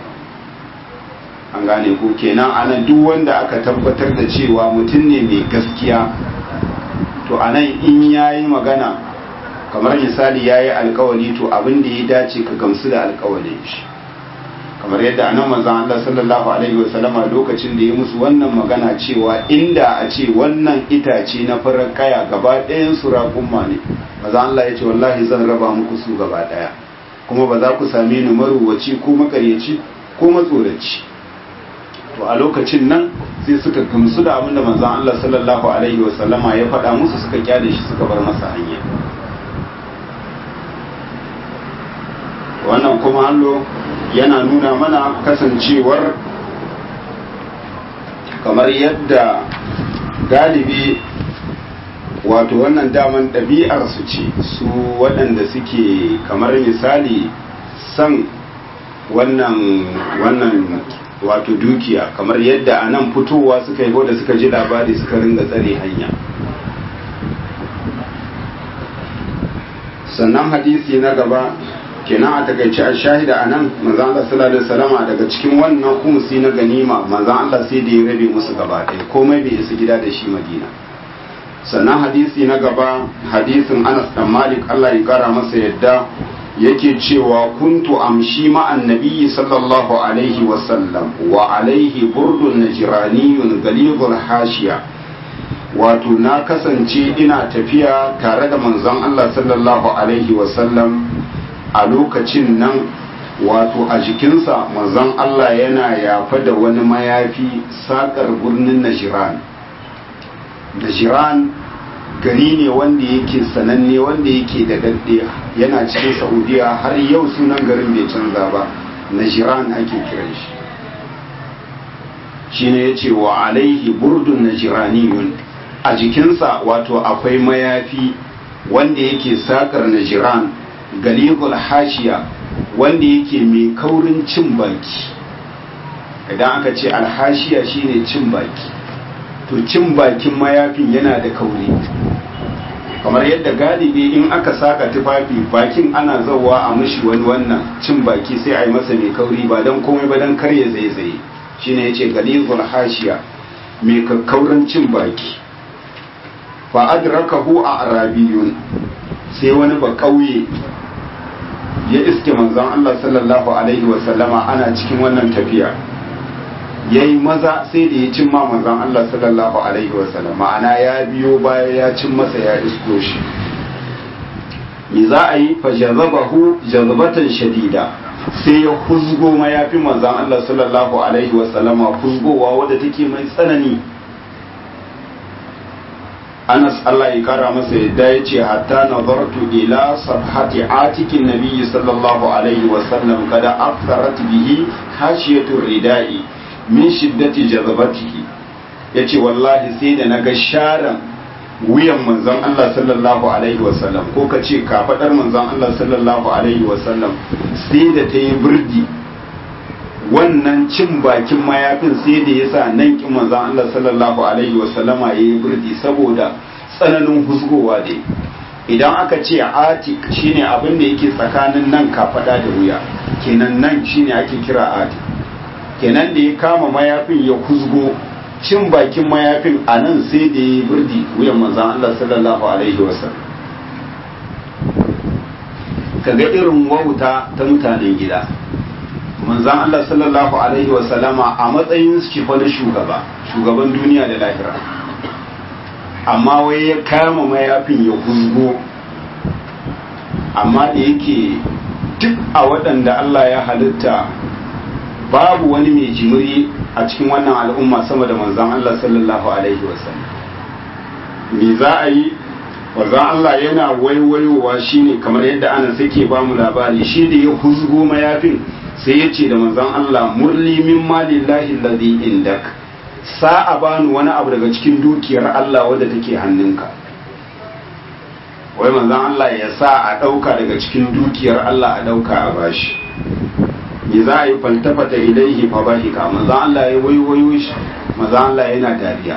an gane ko kenan anan duk wanda aka tabbatar da cewa mutum ne mai gaskiya to anan in yayi magana kamar misali yayi alkawali to abin da ya dace ka gamsu da alkawalin shi kamar yadda anan manzon Allah sallallahu alaihi wasallama lokacin da ya musu wannan magana cewa inda a ce wannan itace na farar kaya gaba ɗayan su raƙumma ne manzon Allah ya ce wallahi zan raba muku su gaba ɗaya kuma ba za ku same ni maruwaci ko makaryaci ko matsoraci to a lokacin nan sai suka gamsu da abin da manzon Allah sallallahu alaihi wasallama ya faɗa musu suka kyale shi suka bar masa hanya wannan kuma hallo yana nuna mana kasancewar kamar yadda galibi wato wannan daman ɗabi'ar su ce su waɗanda suke kamar misali san wannan wannan wato dukiya kamar yadda a nan fitowa suka yi da suka ji labari suka ringa tsare hanya sannan hadisi na gaba kenan a takaice a shahida a nan manzan Allah sallallahu alaihi wasallama daga cikin wannan kumsi na ganima manzan Allah sai da ya rabe musu gaba ɗaya komai bai isa gida da shi Madina sannan hadisi na gaba hadisin Anas dan Malik Allah ya kara masa yadda yake cewa kuntu amshi ma'an nabiyyi sallallahu alaihi wasallam wa alaihi burdun najraniyun galibul hashiya wato na kasance ina tafiya tare da manzon Allah sallallahu alaihi wasallam a lokacin nan wato a jikinsa manzon Allah yana yafa da wani mayafi sakar birnin Najiran Najiran gari ne wanda yake sananne wanda yake da dadde yana cikin Saudiya har yau sunan garin bai canza ba Najiran ake kiran shi shine yace wa alaihi burdun najiraniyun a jikinsa wato akwai mayafi wanda yake sakar Najiran galigul hashiya wanda yake mai kaurin cin baki idan aka ce alhashiya shine cin baki to cin bakin mayafin yana da kauri kamar yadda galibi in aka saka tufafi bakin ana zauwa a mishi wani wannan cin baki sai a yi masa mai kauri ba don komai ba don karya zaizaye shine yace galigul hashiya mai kakkaurin cin baki fa adrakahu a arabiyun sai wani ba kauye ya iske manzon Allah sallallahu alaihi wasallama ana cikin wannan tafiya ya yi maza sai da ya cin ma manzon Allah sallallahu alaihi wasallam ma'ana ya biyo baya ya cin masa ya isko shi me za a yi fa jazabahu jazabatan shadida sai ya huzgo mayafi manzon Allah sallallahu alaihi wasallama huzgowa wadda take mai tsanani Anas Allah ya kara masa yadda ya ce hatta nazartu ila sarhati atikin nabiyyi sallallahu alaihi wasallam kada aktharat bihi hashiyatu ridai min shiddati jazabatihi yace wallahi sai da naga sharan wuyan manzon Allah sallallahu alaihi wasallam ko ka ce kafadar manzon Allah sallallahu alaihi wasallam sai da ta yi birdi wannan cin bakin mayafin sai da yasa nan kin manzon Allah sallallahu alaihi wasallama yayi birdi saboda tsananin husgowa da idan aka ce atik shine abin da yake tsakanin nan kafada da wuya kenan nan shine ake kira atik kenan da ya kama mayafin ya husgo cin bakin mayafin a nan sai da ya birdi wuyan manzan Allah sallallahu alaihi wasallam kaga irin wauta ta mutanen gida manzan Allah sallallahu alaihi wasallama a matsayin shi fa na shugaba shugaban duniya da lahira amma wai ya kama mayafin ya huzgo amma da yake duk a waɗanda Allah ya halitta babu wani mai jimiri a cikin wannan al'umma sama da manzan Allah sallallahu alaihi wasallam me za a yi manzan Allah yana waiwayowa shine kamar yadda ana sake ba mu labari shi da ya huzgo mayafin sai ya ce da manzan Allah murli min malillahi alladhi indak sa'a bani wani abu daga cikin dukiyar Allah wadda take hannunka wai manzan Allah ya sa a ɗauka daga cikin dukiyar Allah a ɗauka a bashi me za a yi faltafata ilaihi fa bahika manzan Allah ya waiwayo shi manzan Allah yana dariya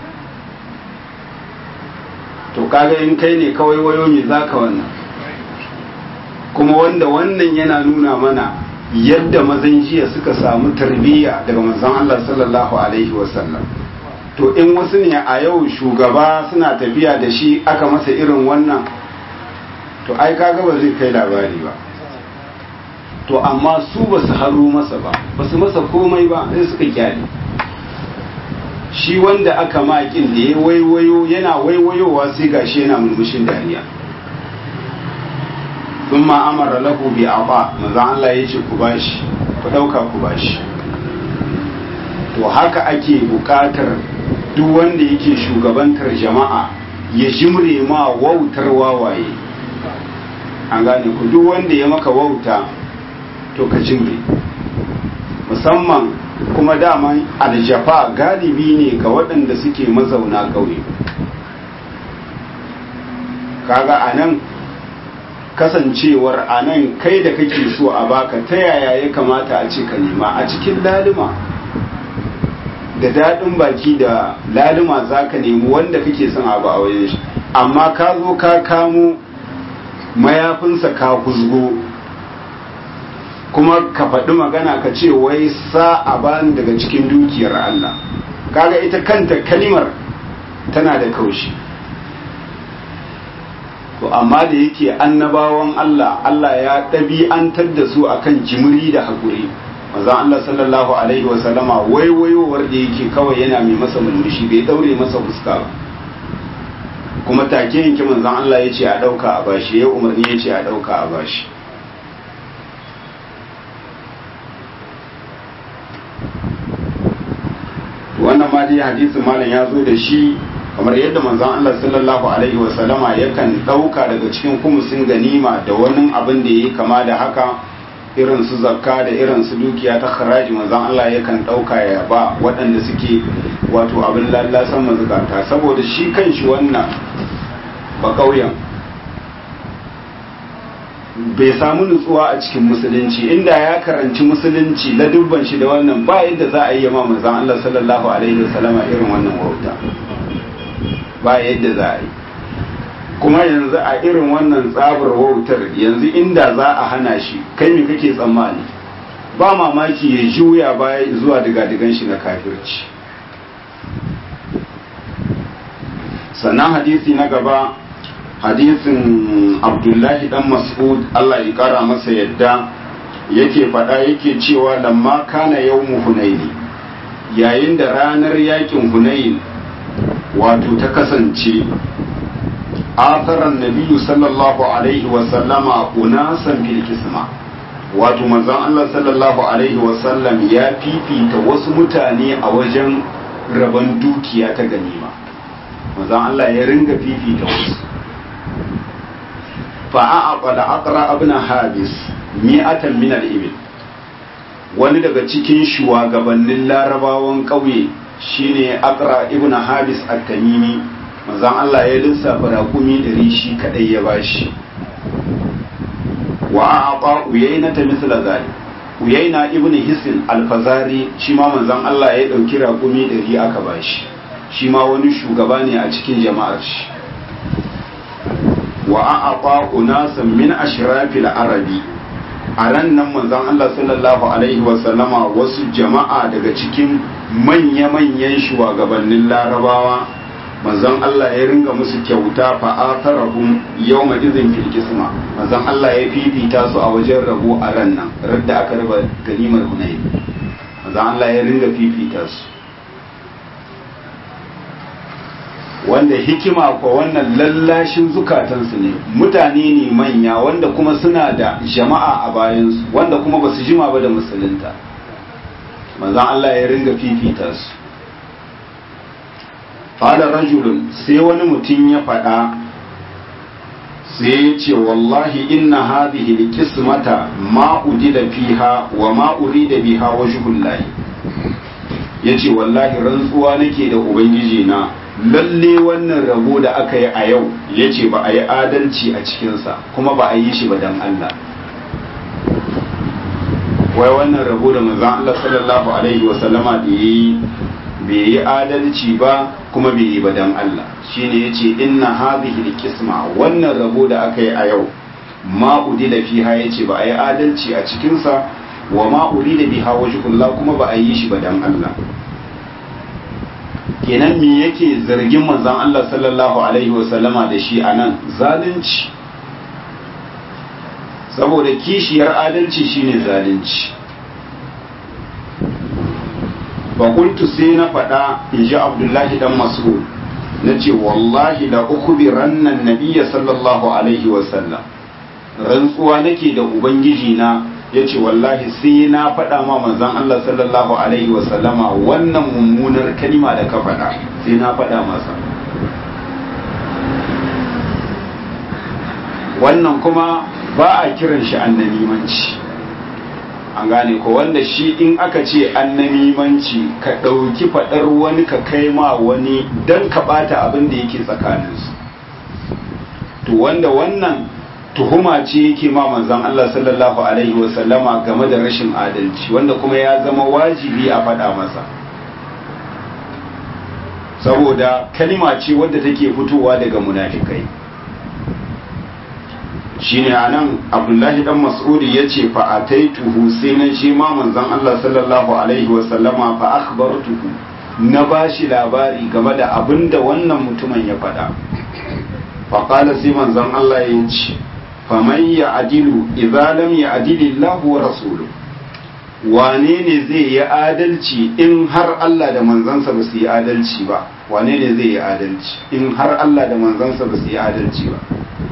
to kaga in kai ne kawai wayo me za ka wannan kuma wanda wannan yana nuna mana yadda mazan jiya suka samu tarbiyya daga manzon Allah sallallahu alaihi wasallam to in wasu ne a yau shugaba suna tafiya da shi aka masa irin wannan to ai kaga ba zai kai labari ba to amma su ba su haro masa ba ba su masa komai ba sai suka kyale shi wanda aka makin da ya waiwayo yana waiwayowa sai gashi yana mulmushin dariya sun ma'amara lahu bi aba maza Allah ya ce ku bashi ku ɗauka ku bashi to haka ake buƙatar duk wanda yake shugabantar jama'a ya jimre ma wautar wawaye an gane ku duk wanda ya maka wauta to ka jimre musamman kuma daman aljafa galibi ne ga waɗanda suke mazauna ƙauye kaga a nan kasancewar a nan kai da kake so a baka ta yaya ya kamata a ce ka nema a cikin lalima da daɗin baki da lalima za ka nemi wanda kake son abu a wajen shi amma ka zo ka kamo mayafinsa ka kuzgo kuma ka faɗi magana ka ce wai sa a bani daga cikin dukiyar Allah kaga ita kanta kalimar tana da kaushi to amma da yake annabawan Allah Allah ya ɗabi'antar da su akan jimiri da haƙuri maza Allah sallallahu alaihi wasallama waiwayowar da yake kawai yana mai masa mulmushi bai daure masa fuska ba kuma take yanke manzon Allah ya ce a ɗauka a bashi ya umarni ya ce a ɗauka a bashi wannan ma dai hadisin malam ya zo da shi kamar yadda manzon Allah sallallahu alaihi wa sallama yakan dauka daga cikin kumusin ganima da wani abin da yayi kama da haka irin su zakka da irin su dukiya ta kharaji manzon Allah yakan dauka ya ba waɗanda suke wato abin lallasan mazukata saboda shi kanshi wannan ba kauyen bai samu nutsuwa a cikin musulunci inda ya karanci musulunci la dubban shi da wannan ba yadda za a yi ma manzon Allah sallallahu alaihi wa sallama irin wannan wauta ba yadda za a yi kuma yanzu a irin wannan tsabar wautar yanzu inda za a hana shi kai me kake tsammani ba mamaki ya juya baya zuwa diga-digan shi na kafirci sannan hadisi na gaba hadisin abdullahi dan mas'ud Allah ya kara masa yadda yake faɗa yake cewa lamma kana yawmu hunaini yayin da ranar yakin hunayin wato ta kasance asaran nabiyu sallallahu alaihi wasallama unasan bil kisma wato manzon Allah sallallahu alaihi wasallam ya fifita wasu mutane a wajen rabon dukiya ta ganima manzon Allah ya ringa fifita wasu fa'aqala aqra ibn habis mi'atan min al-ibil wani daga cikin shugabannin larabawan ƙauye shine aqra ibn habis at-tamimi manzon Allah ya lissafa raƙumi ɗari shi kadai ya bashi wa a'ata uyayna ta misla zalik uyayna ibn hisin al-fazari shi ma manzon Allah ya dauki raƙumi ɗari aka bashi shi ma wani shugaba ne a cikin jama'ar shi wa a'ata unasan min ashrafil arabi a ran nan manzon Allah sallallahu alaihi wa sallama wasu jama'a daga cikin manya-manyan shugabannin larabawa manzon Allah ya ringa musu kyauta fa atharahum yawma idhin fil qisma manzon Allah ya fifita su a wajen rabo a ran nan radda aka raba ganimar Hunayn manzon Allah ya ringa fifita su wanda hikima ko wannan lallashin zukatansu ne mutane ne manya wanda kuma suna da jama'a a bayansu wanda kuma ba su jima ba da musulunta manzan Allah ya ringa fifita su fada rajulun sai wani mutum ya faɗa sai ya ce wallahi inna hadhihi alqismata ma udida fiha wa ma urida biha wajhullahi yace wallahi rantsuwa nake da ubangiji na lalle wannan rabo da aka yi a yau ya ce ba a yi adalci a cikinsa kuma ba a yi shi ba don Allah wai wannan rabo da manzan Allah sallallahu alaihi wasallama da ya yi bai yi adalci ba kuma bai yi ba don Allah shine ya ce inna hadhihi alqisma wannan rabo da aka yi a yau ma udila fiha ya ce ba a yi adalci a cikinsa wa ma urida biha wajhullah kuma ba a yi shi ba don Allah kenan me yake zargin manzon Allah sallallahu alaihi wasallama da shi a nan zalunci saboda kishiyar adalci shine zalunci fakultu sai na faɗa in ji abdullahi dan mas'ud na ce wallahi la ukhbiran nan nabiyya sallallahu alaihi wasallam rantsuwa nake da ubangiji na ya ce wallahi sai na faɗa ma manzan Allah sallallahu Alaihi wasallama wannan mummunar kalima da ka faɗa sai na faɗa masa wannan kuma ba a kiran shi annamimanci an gane ko wanda shi in aka ce annamimanci ka ɗauki faɗar wani ka kai ma wani don ka ɓata abin da yake tsakaninsu to wanda wannan tuhuma ce yake ma manzon Allah sallallahu alaihi wasallama game da rashin adalci wanda kuma ya zama wajibi a faɗa masa saboda kalima ce wadda take fitowa daga munafikai shine anan abdullahi dan mas'udi yace fa ataituhu sai na shi ma manzon Allah sallallahu alaihi wasallama fa akhbartuhu na bashi labari game da abinda wannan mutumin ya faɗa fa qala sai manzon Allah ya ce faman ya adilu idza lam ya adilillahu wa rasuluhu wane ne zai yi adalci in har Allah da manzansa ba su yi adalci ba wane ne zai yi adalci in har Allah da manzansa ba su yi adalci ba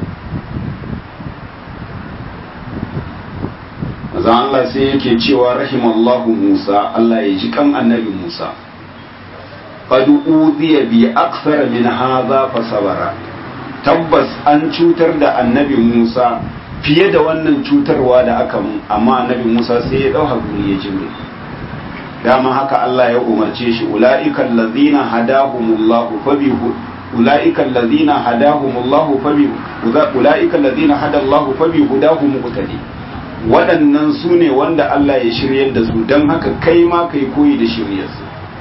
maza Allah sai yake cewa rahimallahu Musa Allah ya ji kan annabi Musa qad udiya bi akthar min hadha fa sabara tabbas an cutar da annabi Musa fiye da wannan cutarwa da aka mun amma annabi Musa sai ya dau hakuri ya jimre dama haka Allah ya umarce shi ulaiikal ladzina hadahumullahu fabi ulaiikal ladzina hadahumullahu fabi ulaiikal ladzina hadallahu fabi hudahum muqtadi waɗannan su ne wanda Allah ya shiryar da su don haka kai ma kai koyi da shiryarsu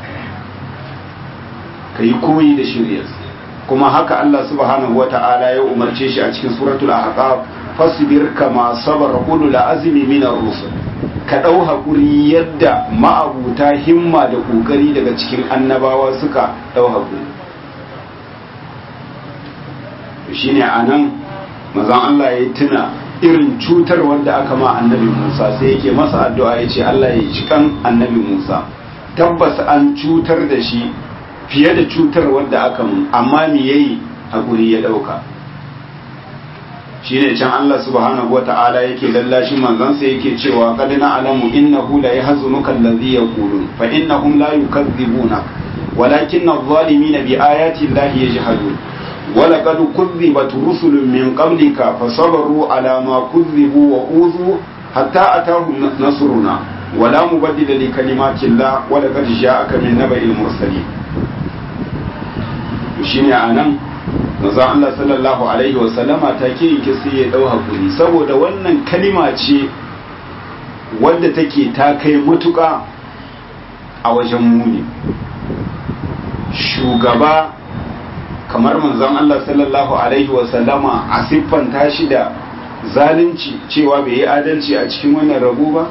kai koyi da shiryarsu kuma haka Allah subhanahu wata'ala ya umarce shi a cikin suratul ahqaf fasbir kama sabara ulul azmi min ar-rusul ka dau hakuri yadda ma'abuta himma da kokari daga cikin annabawa suka dau hakuri shine anan mazan Allah ya tuna irin cutar wanda aka ma annabi Musa sai yake masa addu'a yace Allah ya ji kan annabi Musa tabbas an cutar da shi fiye da cutar wadda aka mun amma me yayi hakuri ya dauka shine can Allah subhanahu wata'ala yake lallashi manzansa yake cewa qad na'lamu innahu la yahzunuka alladhi yaqulun fa innahum la yukazzibuna walakinna adh-dhalimina bi ayati llahi yajhadun ولقد كذبت رسل من قبلك فصبروا على ما كذبوا وأوذوا حتى أتاهم نصرنا ولا مبدل لكلمات الله ولقد جاءك من نبأ المرسلين shine anan manzon Allah sallallahu alaihi wa sallama take yake sai ya dau hakuri saboda wannan kalima ce wadda take ta kai matuƙa a wajen muni shugaba kamar manzon Allah sallallahu alaihi wa sallama a siffanta shi da zalunci cewa bai yi adalci a cikin wannan rabu ba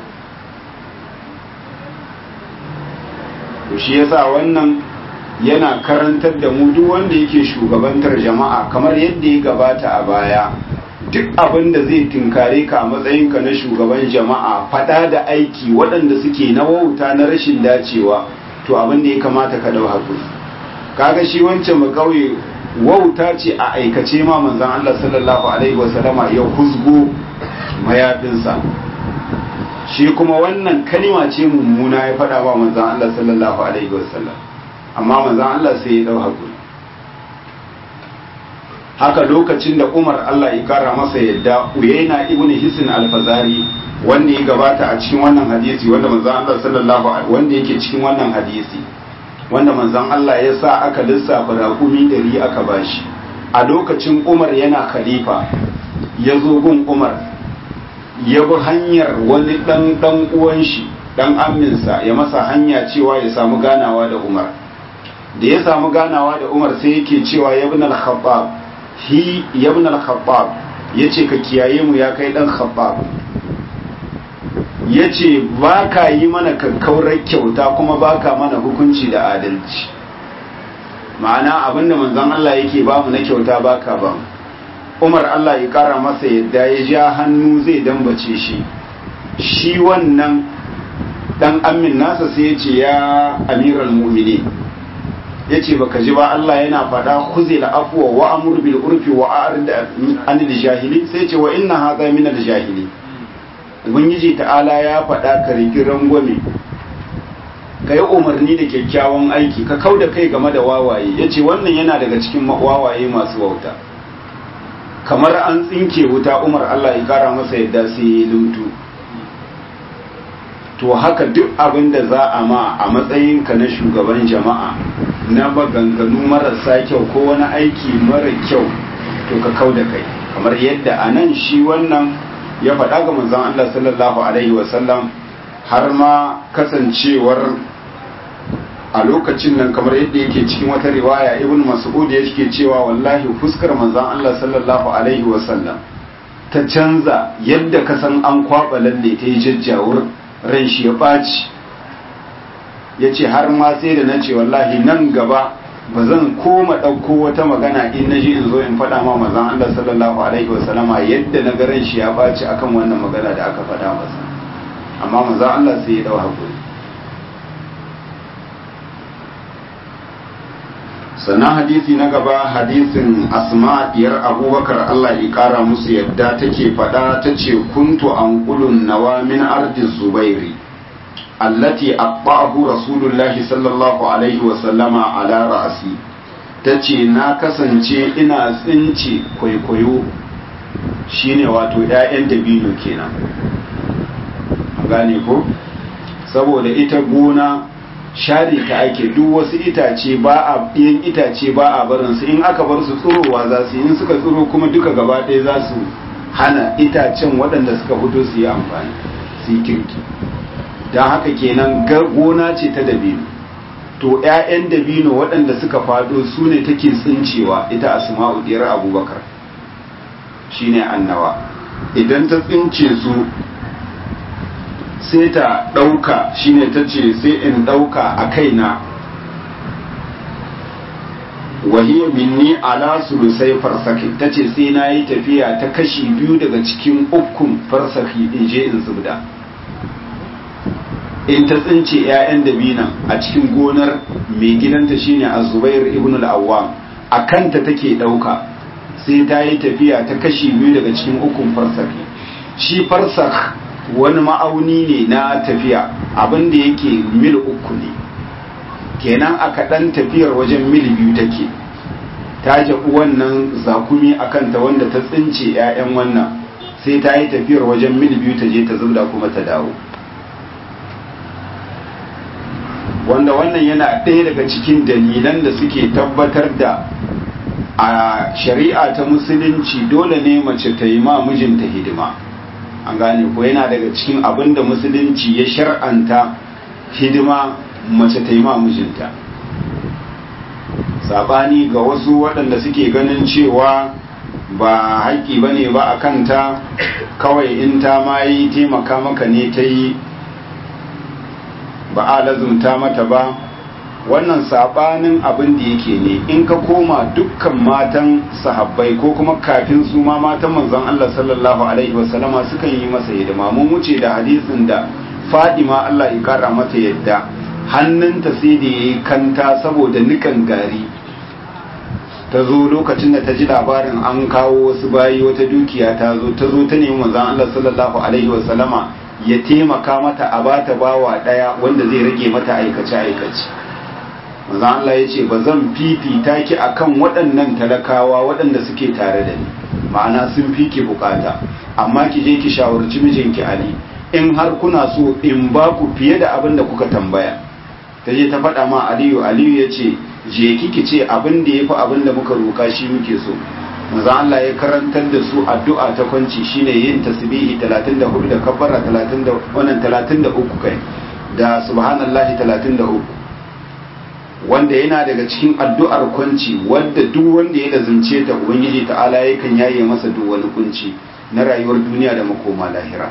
to shi yasa wannan yana karantar da mu duk wanda yake shugabantar jama'a kamar yadda ya gabata a baya duk abin da zai tinkare ka a matsayinka na shugaban jama'a fada da aiki waɗanda suke na wauta na rashin dacewa to abin da ya kamata ka dau hakuri kaga shi wancan ba kauye wauta ce a aikace ma manzon Allah sallallahu alaihi wasallama ya huzgo mayafinsa shi kuma wannan kalima ce mummuna ya faɗa wa manzon Allah sallallahu alaihi wasallam amma manzon Allah sai ya dau hakuri haka lokacin da Umar Allah ya kara masa yadda Uyayna ibn Hisn al-Fazari wanda ya gabata a cikin wannan hadisi wanda manzon Allah sallallahu alaihi wanda yake cikin wannan hadisi wanda manzon Allah ya sa aka lissafa raƙumi dari aka bashi a lokacin Umar yana khalifa ya zo gun Umar ya bi hanyar wani dan dan uwan shi dan aminsa ya masa hanya cewa ya samu ganawa da Umar da ya samu ganawa da Umar sai yake cewa ya ibn al-Khattab hi ya ibn al-Khattab yace ka kiyaye mu ya kai dan Khattab yace ba ka yi mana kakkaurar kyauta kuma ba ka mana hukunci da adalci ma'ana abinda manzon Allah yake ba mu na kyauta ba ka ba mu umar Allah ya kara masa yadda ya ja hannu zai dambace shi shi wannan dan amin nasa sai ya ce ya amiral mu'minin ya ce baka ji ba Allah yana faɗa kuzi la afuwa wa amur bil urfi wa a'rid anil jahili sai ce wa inna hadha min al jahili ubangiji ta'ala ya faɗa ka riki rangwame ka yi umarni da kyakkyawan aiki ka kau da kai game da wawaye ya ce wannan yana daga cikin wawaye masu wauta kamar an tsinke wuta umar Allah ya kara masa yadda sai ya lumtu to haka duk abin da za a ma a matsayinka na shugaban jama'a na maganganu marasa kyau ko wani aiki mara kyau to ka kau da kai kamar yadda a nan shi wannan ya faɗa ga manzon Allah sallallahu alaihi wasallam har ma kasancewar a lokacin nan kamar yadda yake cikin wata riwaya ibn mas'ud ya yake cewa wallahi fuskar manzon Allah sallallahu alaihi wasallam ta canza yadda ka san an kwaba lalle ta yi jajjawur ran shi ya ɓaci ya ce har ma sai da na ce wallahi nan gaba ba zan koma ɗauko wata magana in na ji in zo in faɗa ma mazan Allah sallallahu alaihi wasallama yadda na ga ran shi ya ɓaci akan wannan magana da aka faɗa masa amma mazan Allah sai ya ɗau hakuri sannan hadisi na gaba hadisin asma diyar abubakar Allah ya kara musu yadda take faɗa ta ce kuntu an kulun nawa min ardin zubairi allati abba'ahu rasulullahi sallallahu alaihi wasallama ala ra'asi ta ce na kasance ina tsince kwaikwayo shine wato 'ya'yan dabino kenan gane ko saboda ita gona share ta ake duk wasu itace ba a yin itace ba a barin su in aka bar su tsirowa za su in suka tsiro kuma duka gaba ɗaya za su hana itacen waɗanda suka fito su yi amfani su yi kirki don haka kenan gona ce ta dabino to 'ya'yan dabino waɗanda suka faɗo su ne take tsincewa ita asma'u diyar abubakar shine annawa idan ta tsince su sai ta ɗauka shine ta ce sai in ɗauka a kaina wahiyar minni ala sulusai farsaki ta ce sai na yi tafiya ta kashi biyu daga cikin ukun farsaki in je in zubda in ta tsince 'ya'yan dabinan a cikin gonar mai gidanta shine azubair ibn al-awwam a kanta take ɗauka sai ta yi tafiya ta kashi biyu daga cikin ukun farsaki shi farsak wani ma'auni ne na tafiya abinda yake mil uku ne kenan a kaɗan tafiyar wajen mil biyu take ta jaɓi wannan zakumi a kanta wanda ta tsince 'ya'yan wannan sai ta yi tafiyar wajen mil biyu ta je ta zubda kuma ta dawo wanda wannan yana ɗaya daga cikin dalilan da suke tabbatar da a shari'a ta musulunci dole ne mace ta yi ma mijinta hidima an gane ko yana daga cikin abin da musulunci ya shar'anta hidima mace ta yi ma mijinta sabani ga wasu waɗanda suke ganin cewa ba haƙƙi ba ne ba a kanta kawai in ta ma yi taimaka maka ne ta yi ba a lazumta mata ba wannan sabanin abin da yake ne in ka koma dukkan matan sahabbai ko kuma kafin su ma matan manzon Allah sallallahu alaihi wasallama sukan yi masa hidima mun wuce da hadisin da Fadima Allah ya kara mata yadda hannunta sai da yayi kanta saboda nikan gari ta zo lokacin da ta ji labarin an kawo wasu bayi wata dukiya ta zo ta zo ta nemi manzon Allah sallallahu alaihi wasallama ya taimaka mata a bata bawa daya wanda zai rage mata aikace aikace manzo Allah ya ce ba zan fifita ki akan waɗannan talakawa waɗanda suke tare da ni ma'ana sun fi ki bukata amma ki je ki shawarci mijinki Ali in har kuna so in ba ku fiye da abin da kuka tambaya ta je ta faɗa ma Aliyu Aliyu ya ce je ki ki ce abin da ya fi abin da muka roka shi muke so manzo Allah ya karantar da su addu'a ta kwanci shine yin tasbihi 34 da kabbara 30 da wannan 33 kai da subhanallahi 33 wanda yana daga cikin addu'ar kwanci wadda duk wanda ya lazimce ta ubangiji ta'ala yakan yaye masa duk wani kunci na rayuwar duniya da makoma lahira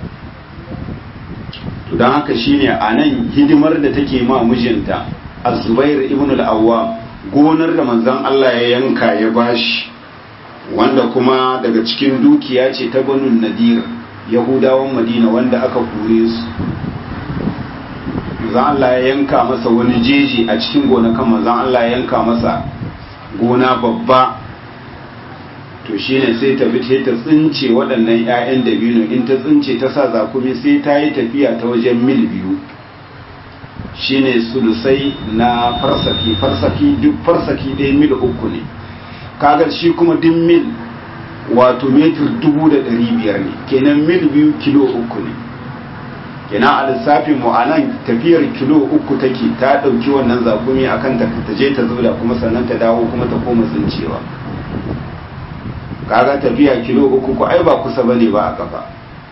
to don haka shine a nan hidimar da take ma mijinta az-zubair ibn al-awwam gonar da manzon Allah ya yanka ya bashi wanda kuma daga cikin dukiya ce ta banu nadir yahudawan madina wanda aka kure su manzan Allah ya yanka masa wani jeji a cikin gonakan manzan Allah ya yanka masa gona babba to shine sai ta bi ta tsince waɗannan 'ya'yan dabino in ta tsince ta sa zakumi sai ta yi tafiya ta wajen mil biyu shine sulusai na farsaki farsaki duk farsaki ɗaya mil uku ne kaga shi kuma duk mil wato metir dubu da ɗari biyar ne kenan mil biyu kilo uku ne kenan a lissafin mu a nan tafiyar kilo uku take ta ɗauki wannan zakumi a kan ta je ta zubda kuma sannan ta dawo kuma ta koma tsincewa kaga tafiya kilo uku ko ai ba kusa bane ba a kafa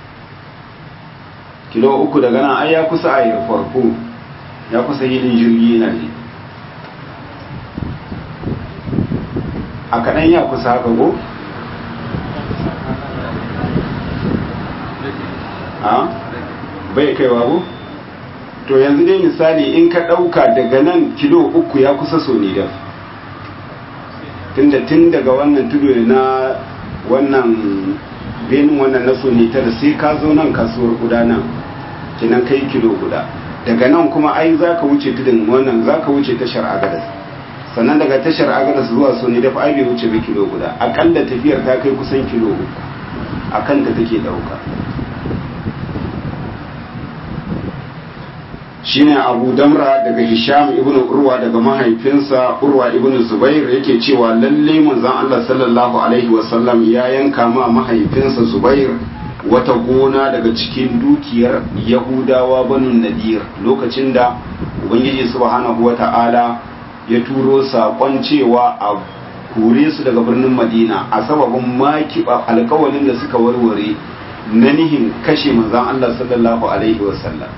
kilo uku daga nan ai ya kusa a yi farko ya kusa hilin jirgi na ne a kaɗan ya kusa haka go? a bai kaiwa go? to yanzu dai misali in ka ɗauka daga nan kilo uku ya kusa so ne daf tunda tun daga wannan tudu na wannan benin wannan na so ne tara sai ka zo nan kasuwar guda nan kinan kai kilo guda daga nan kuma ai za ka wuce tudun wannan za ka wuce tashar agadas sannan daga tashar agadas zuwa so ne dafa ai bai wuce ba kilo guda akalla tafiyar ta kai kusan kilo uku a kan ta take dauka shine abu damra daga hisham ibn urwa daga mahaifinsa urwa ibn zubair yake cewa lalle manzon Allah sallallahu alaihi wasallam ya yanka ma mahaifinsa zubair wata gona daga cikin dukiyar yahudawa banu nadir lokacin da ubangiji subhanahu wata'ala ya turo saƙon cewa a kore su daga birnin madina a sababin makiɓa alkawalin da suka warware na nihin kashe manzon Allah sallallahu alaihi wasallam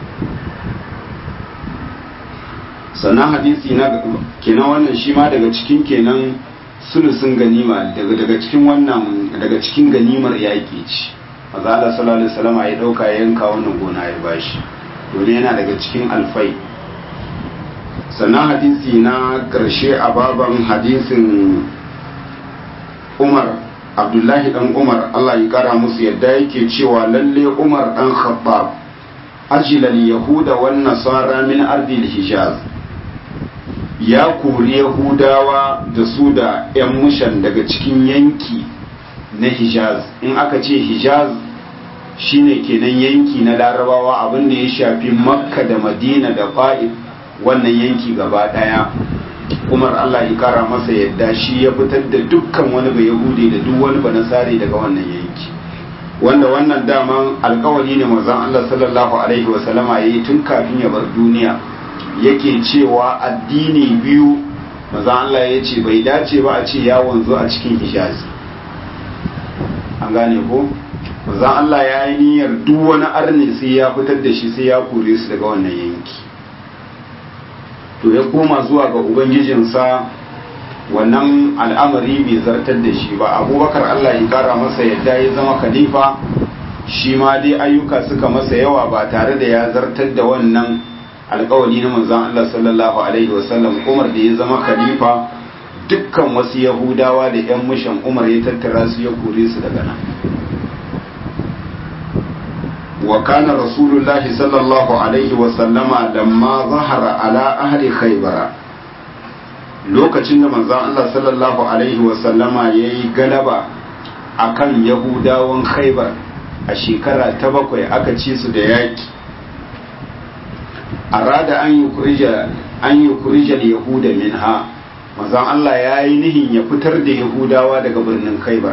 sannan hadisi na kenan wannan shi ma daga cikin kenan sulusun ganima daga daga cikin wannan daga cikin ganimar yaƙi ce maza Allah sallallahu alaihi wasallam ya dauka ya yanka wannan gona ya bashi domin yana daga cikin alfai sannan hadisi na karshe a baban hadisin Umar Abdullahi dan Umar Allah ya kara musu yadda yake cewa lalle Umar dan Khattab ajilal yahuda wan nasara min ardil hijaz ya kori yahudawa da su da 'yan mushan daga cikin yanki na hijaz in aka ce hijaz shine kenan yanki na larabawa abinda ya shafi makka da madina da fa'id wannan yanki gaba daya umar allah ya kara masa yadda shi ya fitar da dukkan wani ba yahudi da duk wani ba nasari daga wannan yanki wanda wannan daman alkawari ne manzon allah sallallahu alaihi wasallama ya yi tun kafin ya bar duniya yake cewa addini biyu manzon allah ya ce bai dace ba a ce ya wanzu a cikin hijazi an gane ko manzon allah ya yi niyyar duk wani arni sai ya fitar da shi sai ya kore su daga wannan yanki to ya koma zuwa ga ubangijinsa wannan al'amari bai zartar da shi ba abubakar allah ya kara masa yadda ya zama khalifa shi ma dai ayyuka suka masa yawa ba tare da ya zartar da wannan alkawali na manzon allah sallallahu alaihi wasallam umar da ya zama khalifa dukkan wasu yahudawa da yan mushan umar ya tattara su ya kore su daga nan وكان رسول الله صلى الله عليه وسلم لما ظهر على أهل خيبر lokacin da manzon Allah sallallahu alaihi wasallama ya yi galaba a kan yahudawan khaibar a shekara ta bakwai aka ci su da yaƙi a rada an yi kurijar yahuda min ha manzon Allah ya yi nihin ya fitar da yahudawa daga birnin khaibar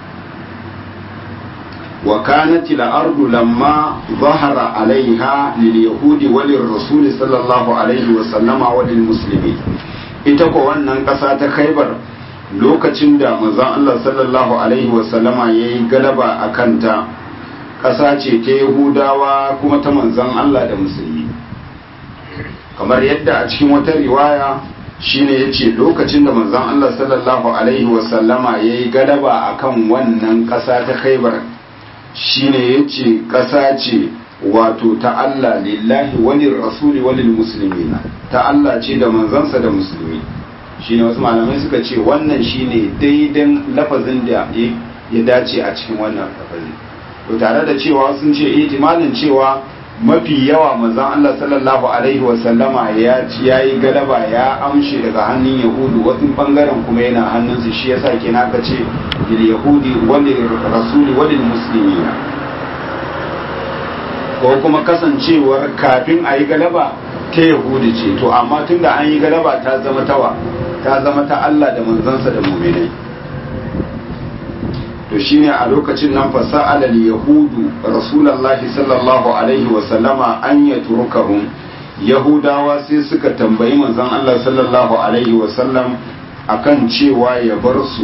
وكانت الأرض لما ظهر عليها لليهود وللرسول صلى الله عليه وسلم وللمسلمين ita ko wannan ƙasa ta khaibar lokacin da manzon Allah sallallahu alaihi wasallama ya yi galaba a kanta ƙasa ce ta yahudawa kuma ta manzon Allah da musulmi kamar yadda a cikin wata riwaya shine ya ce lokacin da manzon Allah sallallahu alaihi wasallama ya yi galaba akan wannan ƙasa ta khaibar shine yace ƙasa ce wato ta Allah lillahi wani rasuli wani musulmina ta Allah ce da manzansa da musulmi shine wasu malamai suka ce wannan shine daidan lafazin da ya dace a cikin wannan lafazin to tare da cewa sun ce ihtimalin cewa mafi yawa manzon Allah sallallahu alaihi wa sallama ya ci yayi galaba ya amshe daga hannun yahudu wasu bangaren kuma yana hannunsu shi yasa kenan ka ce lil yahudi wal rasuli wal muslimina ko kuma kasancewar kafin a yi galaba ta yahudi ce to amma tunda an yi galaba ta zama tawa ta zama ta Allah da manzansa da mu'minai to shine a lokacin nan fa sa'ala yahudu rasulullahi sallallahu alaihi wa sallama an yatrukahum yahudawa sai suka tambayi manzon Allah sallallahu alaihi wa sallam akan cewa ya bar su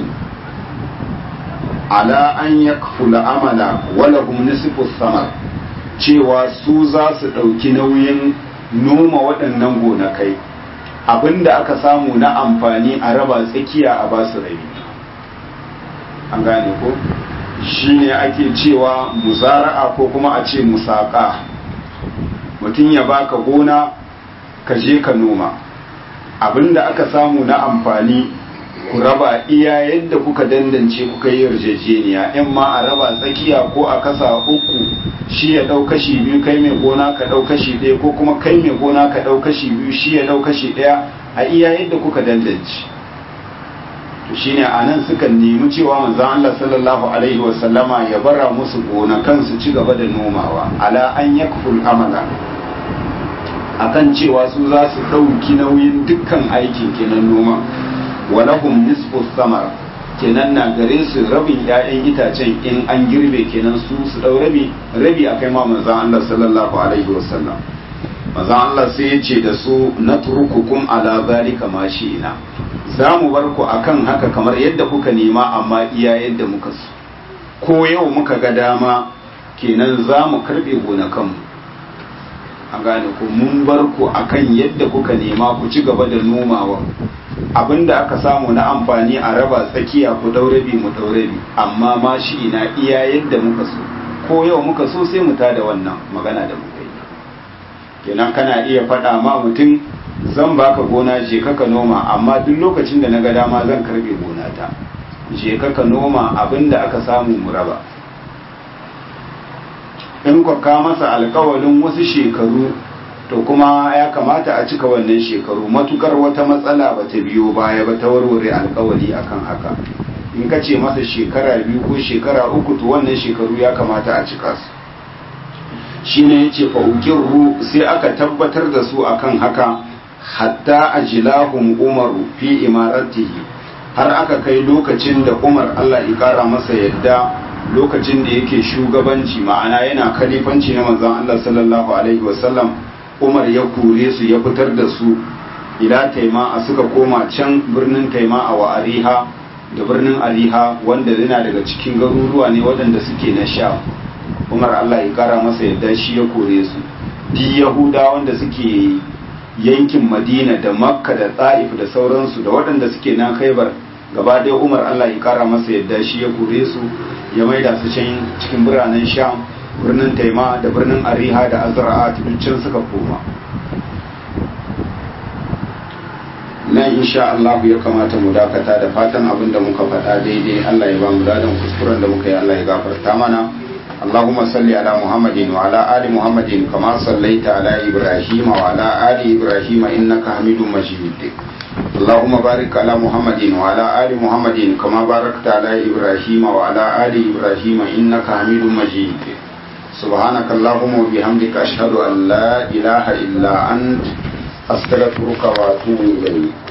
ala an yakfula amala wala hum nisfu samar cewa su za su ɗauki nauyin noma waɗannan gonakai abinda aka samu na amfani a raba tsakiya a basu rabi an gane ko shi ne ake cewa musara'a ko kuma a ce musaka mutum ya baka gona ka je ka noma abinda aka samu na amfani ku raba iya yadda kuka dandance kuka yi yarjejeniya in ma a raba tsakiya ko a kasa uku shi ya ɗau kashi biyu kai mai gona ka ɗau kashi ɗaya ko kuma kai mai gona ka ɗau kashi biyu shi ya ɗau kashi ɗaya a iya yadda kuka dandance to shine a nan suka nemi cewa manzon Allah sallallahu alaihi wa sallama ya bara musu gonakan su ci gaba da nomawa ala an yakful amala akan cewa su za su ɗauki nauyin dukkan aikin kenan noma walahum nisfu samar kenan na gare su rabin 'ya'yan itacen in an girbe kenan su su dau rabi rabi akai ma manzon Allah sallallahu alaihi wasallam manzon Allah sai ya ce da su natrukukum ala zalika ma ina za mu bar ku akan haka kamar yadda kuka nema amma iya yadda muka so ko yau muka ga dama kenan za mu karbe gonakanmu an gane ku mun bar ku akan yadda kuka nema ku ci gaba da nomawa abinda aka samu na amfani a raba tsakiya ku daurabi mu daurabi amma ma shi ina iya yadda muka so ko yau muka so sai mu tada wannan magana da muka yi kenan kana iya faɗa ma mutum zan baka gona je ka noma amma duk lokacin da na ga dama zan karbe gonata je ka noma abinda aka samu mu raba in kwa ka masa alkawalin wasu shekaru to kuma ya kamata a cika wannan shekaru matukar wata matsala ba ta biyo baya ba ta warware alkawali akan haka in ka ce masa shekara biyu ko shekara uku to wannan shekaru ya kamata a cika su shine yace fa uqirru sai aka tabbatar da su akan haka hatta ajlahum umaru fi imaratihi har aka kai lokacin da Umar Allah ya kara masa yadda lokacin da yake shugabanci ma'ana yana kalifanci na manzon Allah sallallahu alaihi wasallam Umar ya kore su ya fitar da su ila taima a suka koma can birnin taima a wa ariha da birnin ariha wanda yana daga cikin garuruwa ne waɗanda suke na sha umar allah ya kara masa yadda shi ya kore su di yahuda wanda suke yankin madina da makka da ta'if da sauransu da waɗanda suke nan khaibar gaba ɗaya umar allah ya kara masa yadda shi ya kore su ya maida su can cikin biranen sham birnin taima da birnin ariha da azra'a can suka koma nan insha Allah ya kamata mu dakata da fatan abin da muka faɗa daidai Allah ya ba mu dadan kuskuren da muka yi Allah ya gafarta mana اللهم صل على محمد وعلى آل محمد كما صليت على إبراهيم وعلى آل إبراهيم إنك حميد مجيد اللهم بارك على محمد وعلى آل محمد كما باركت على إبراهيم وعلى آل إبراهيم إنك حميد مجيد سبحانك اللهم وبحمدك أشهد أن لا إله إلا أنت أستغفرك وأتوب إليك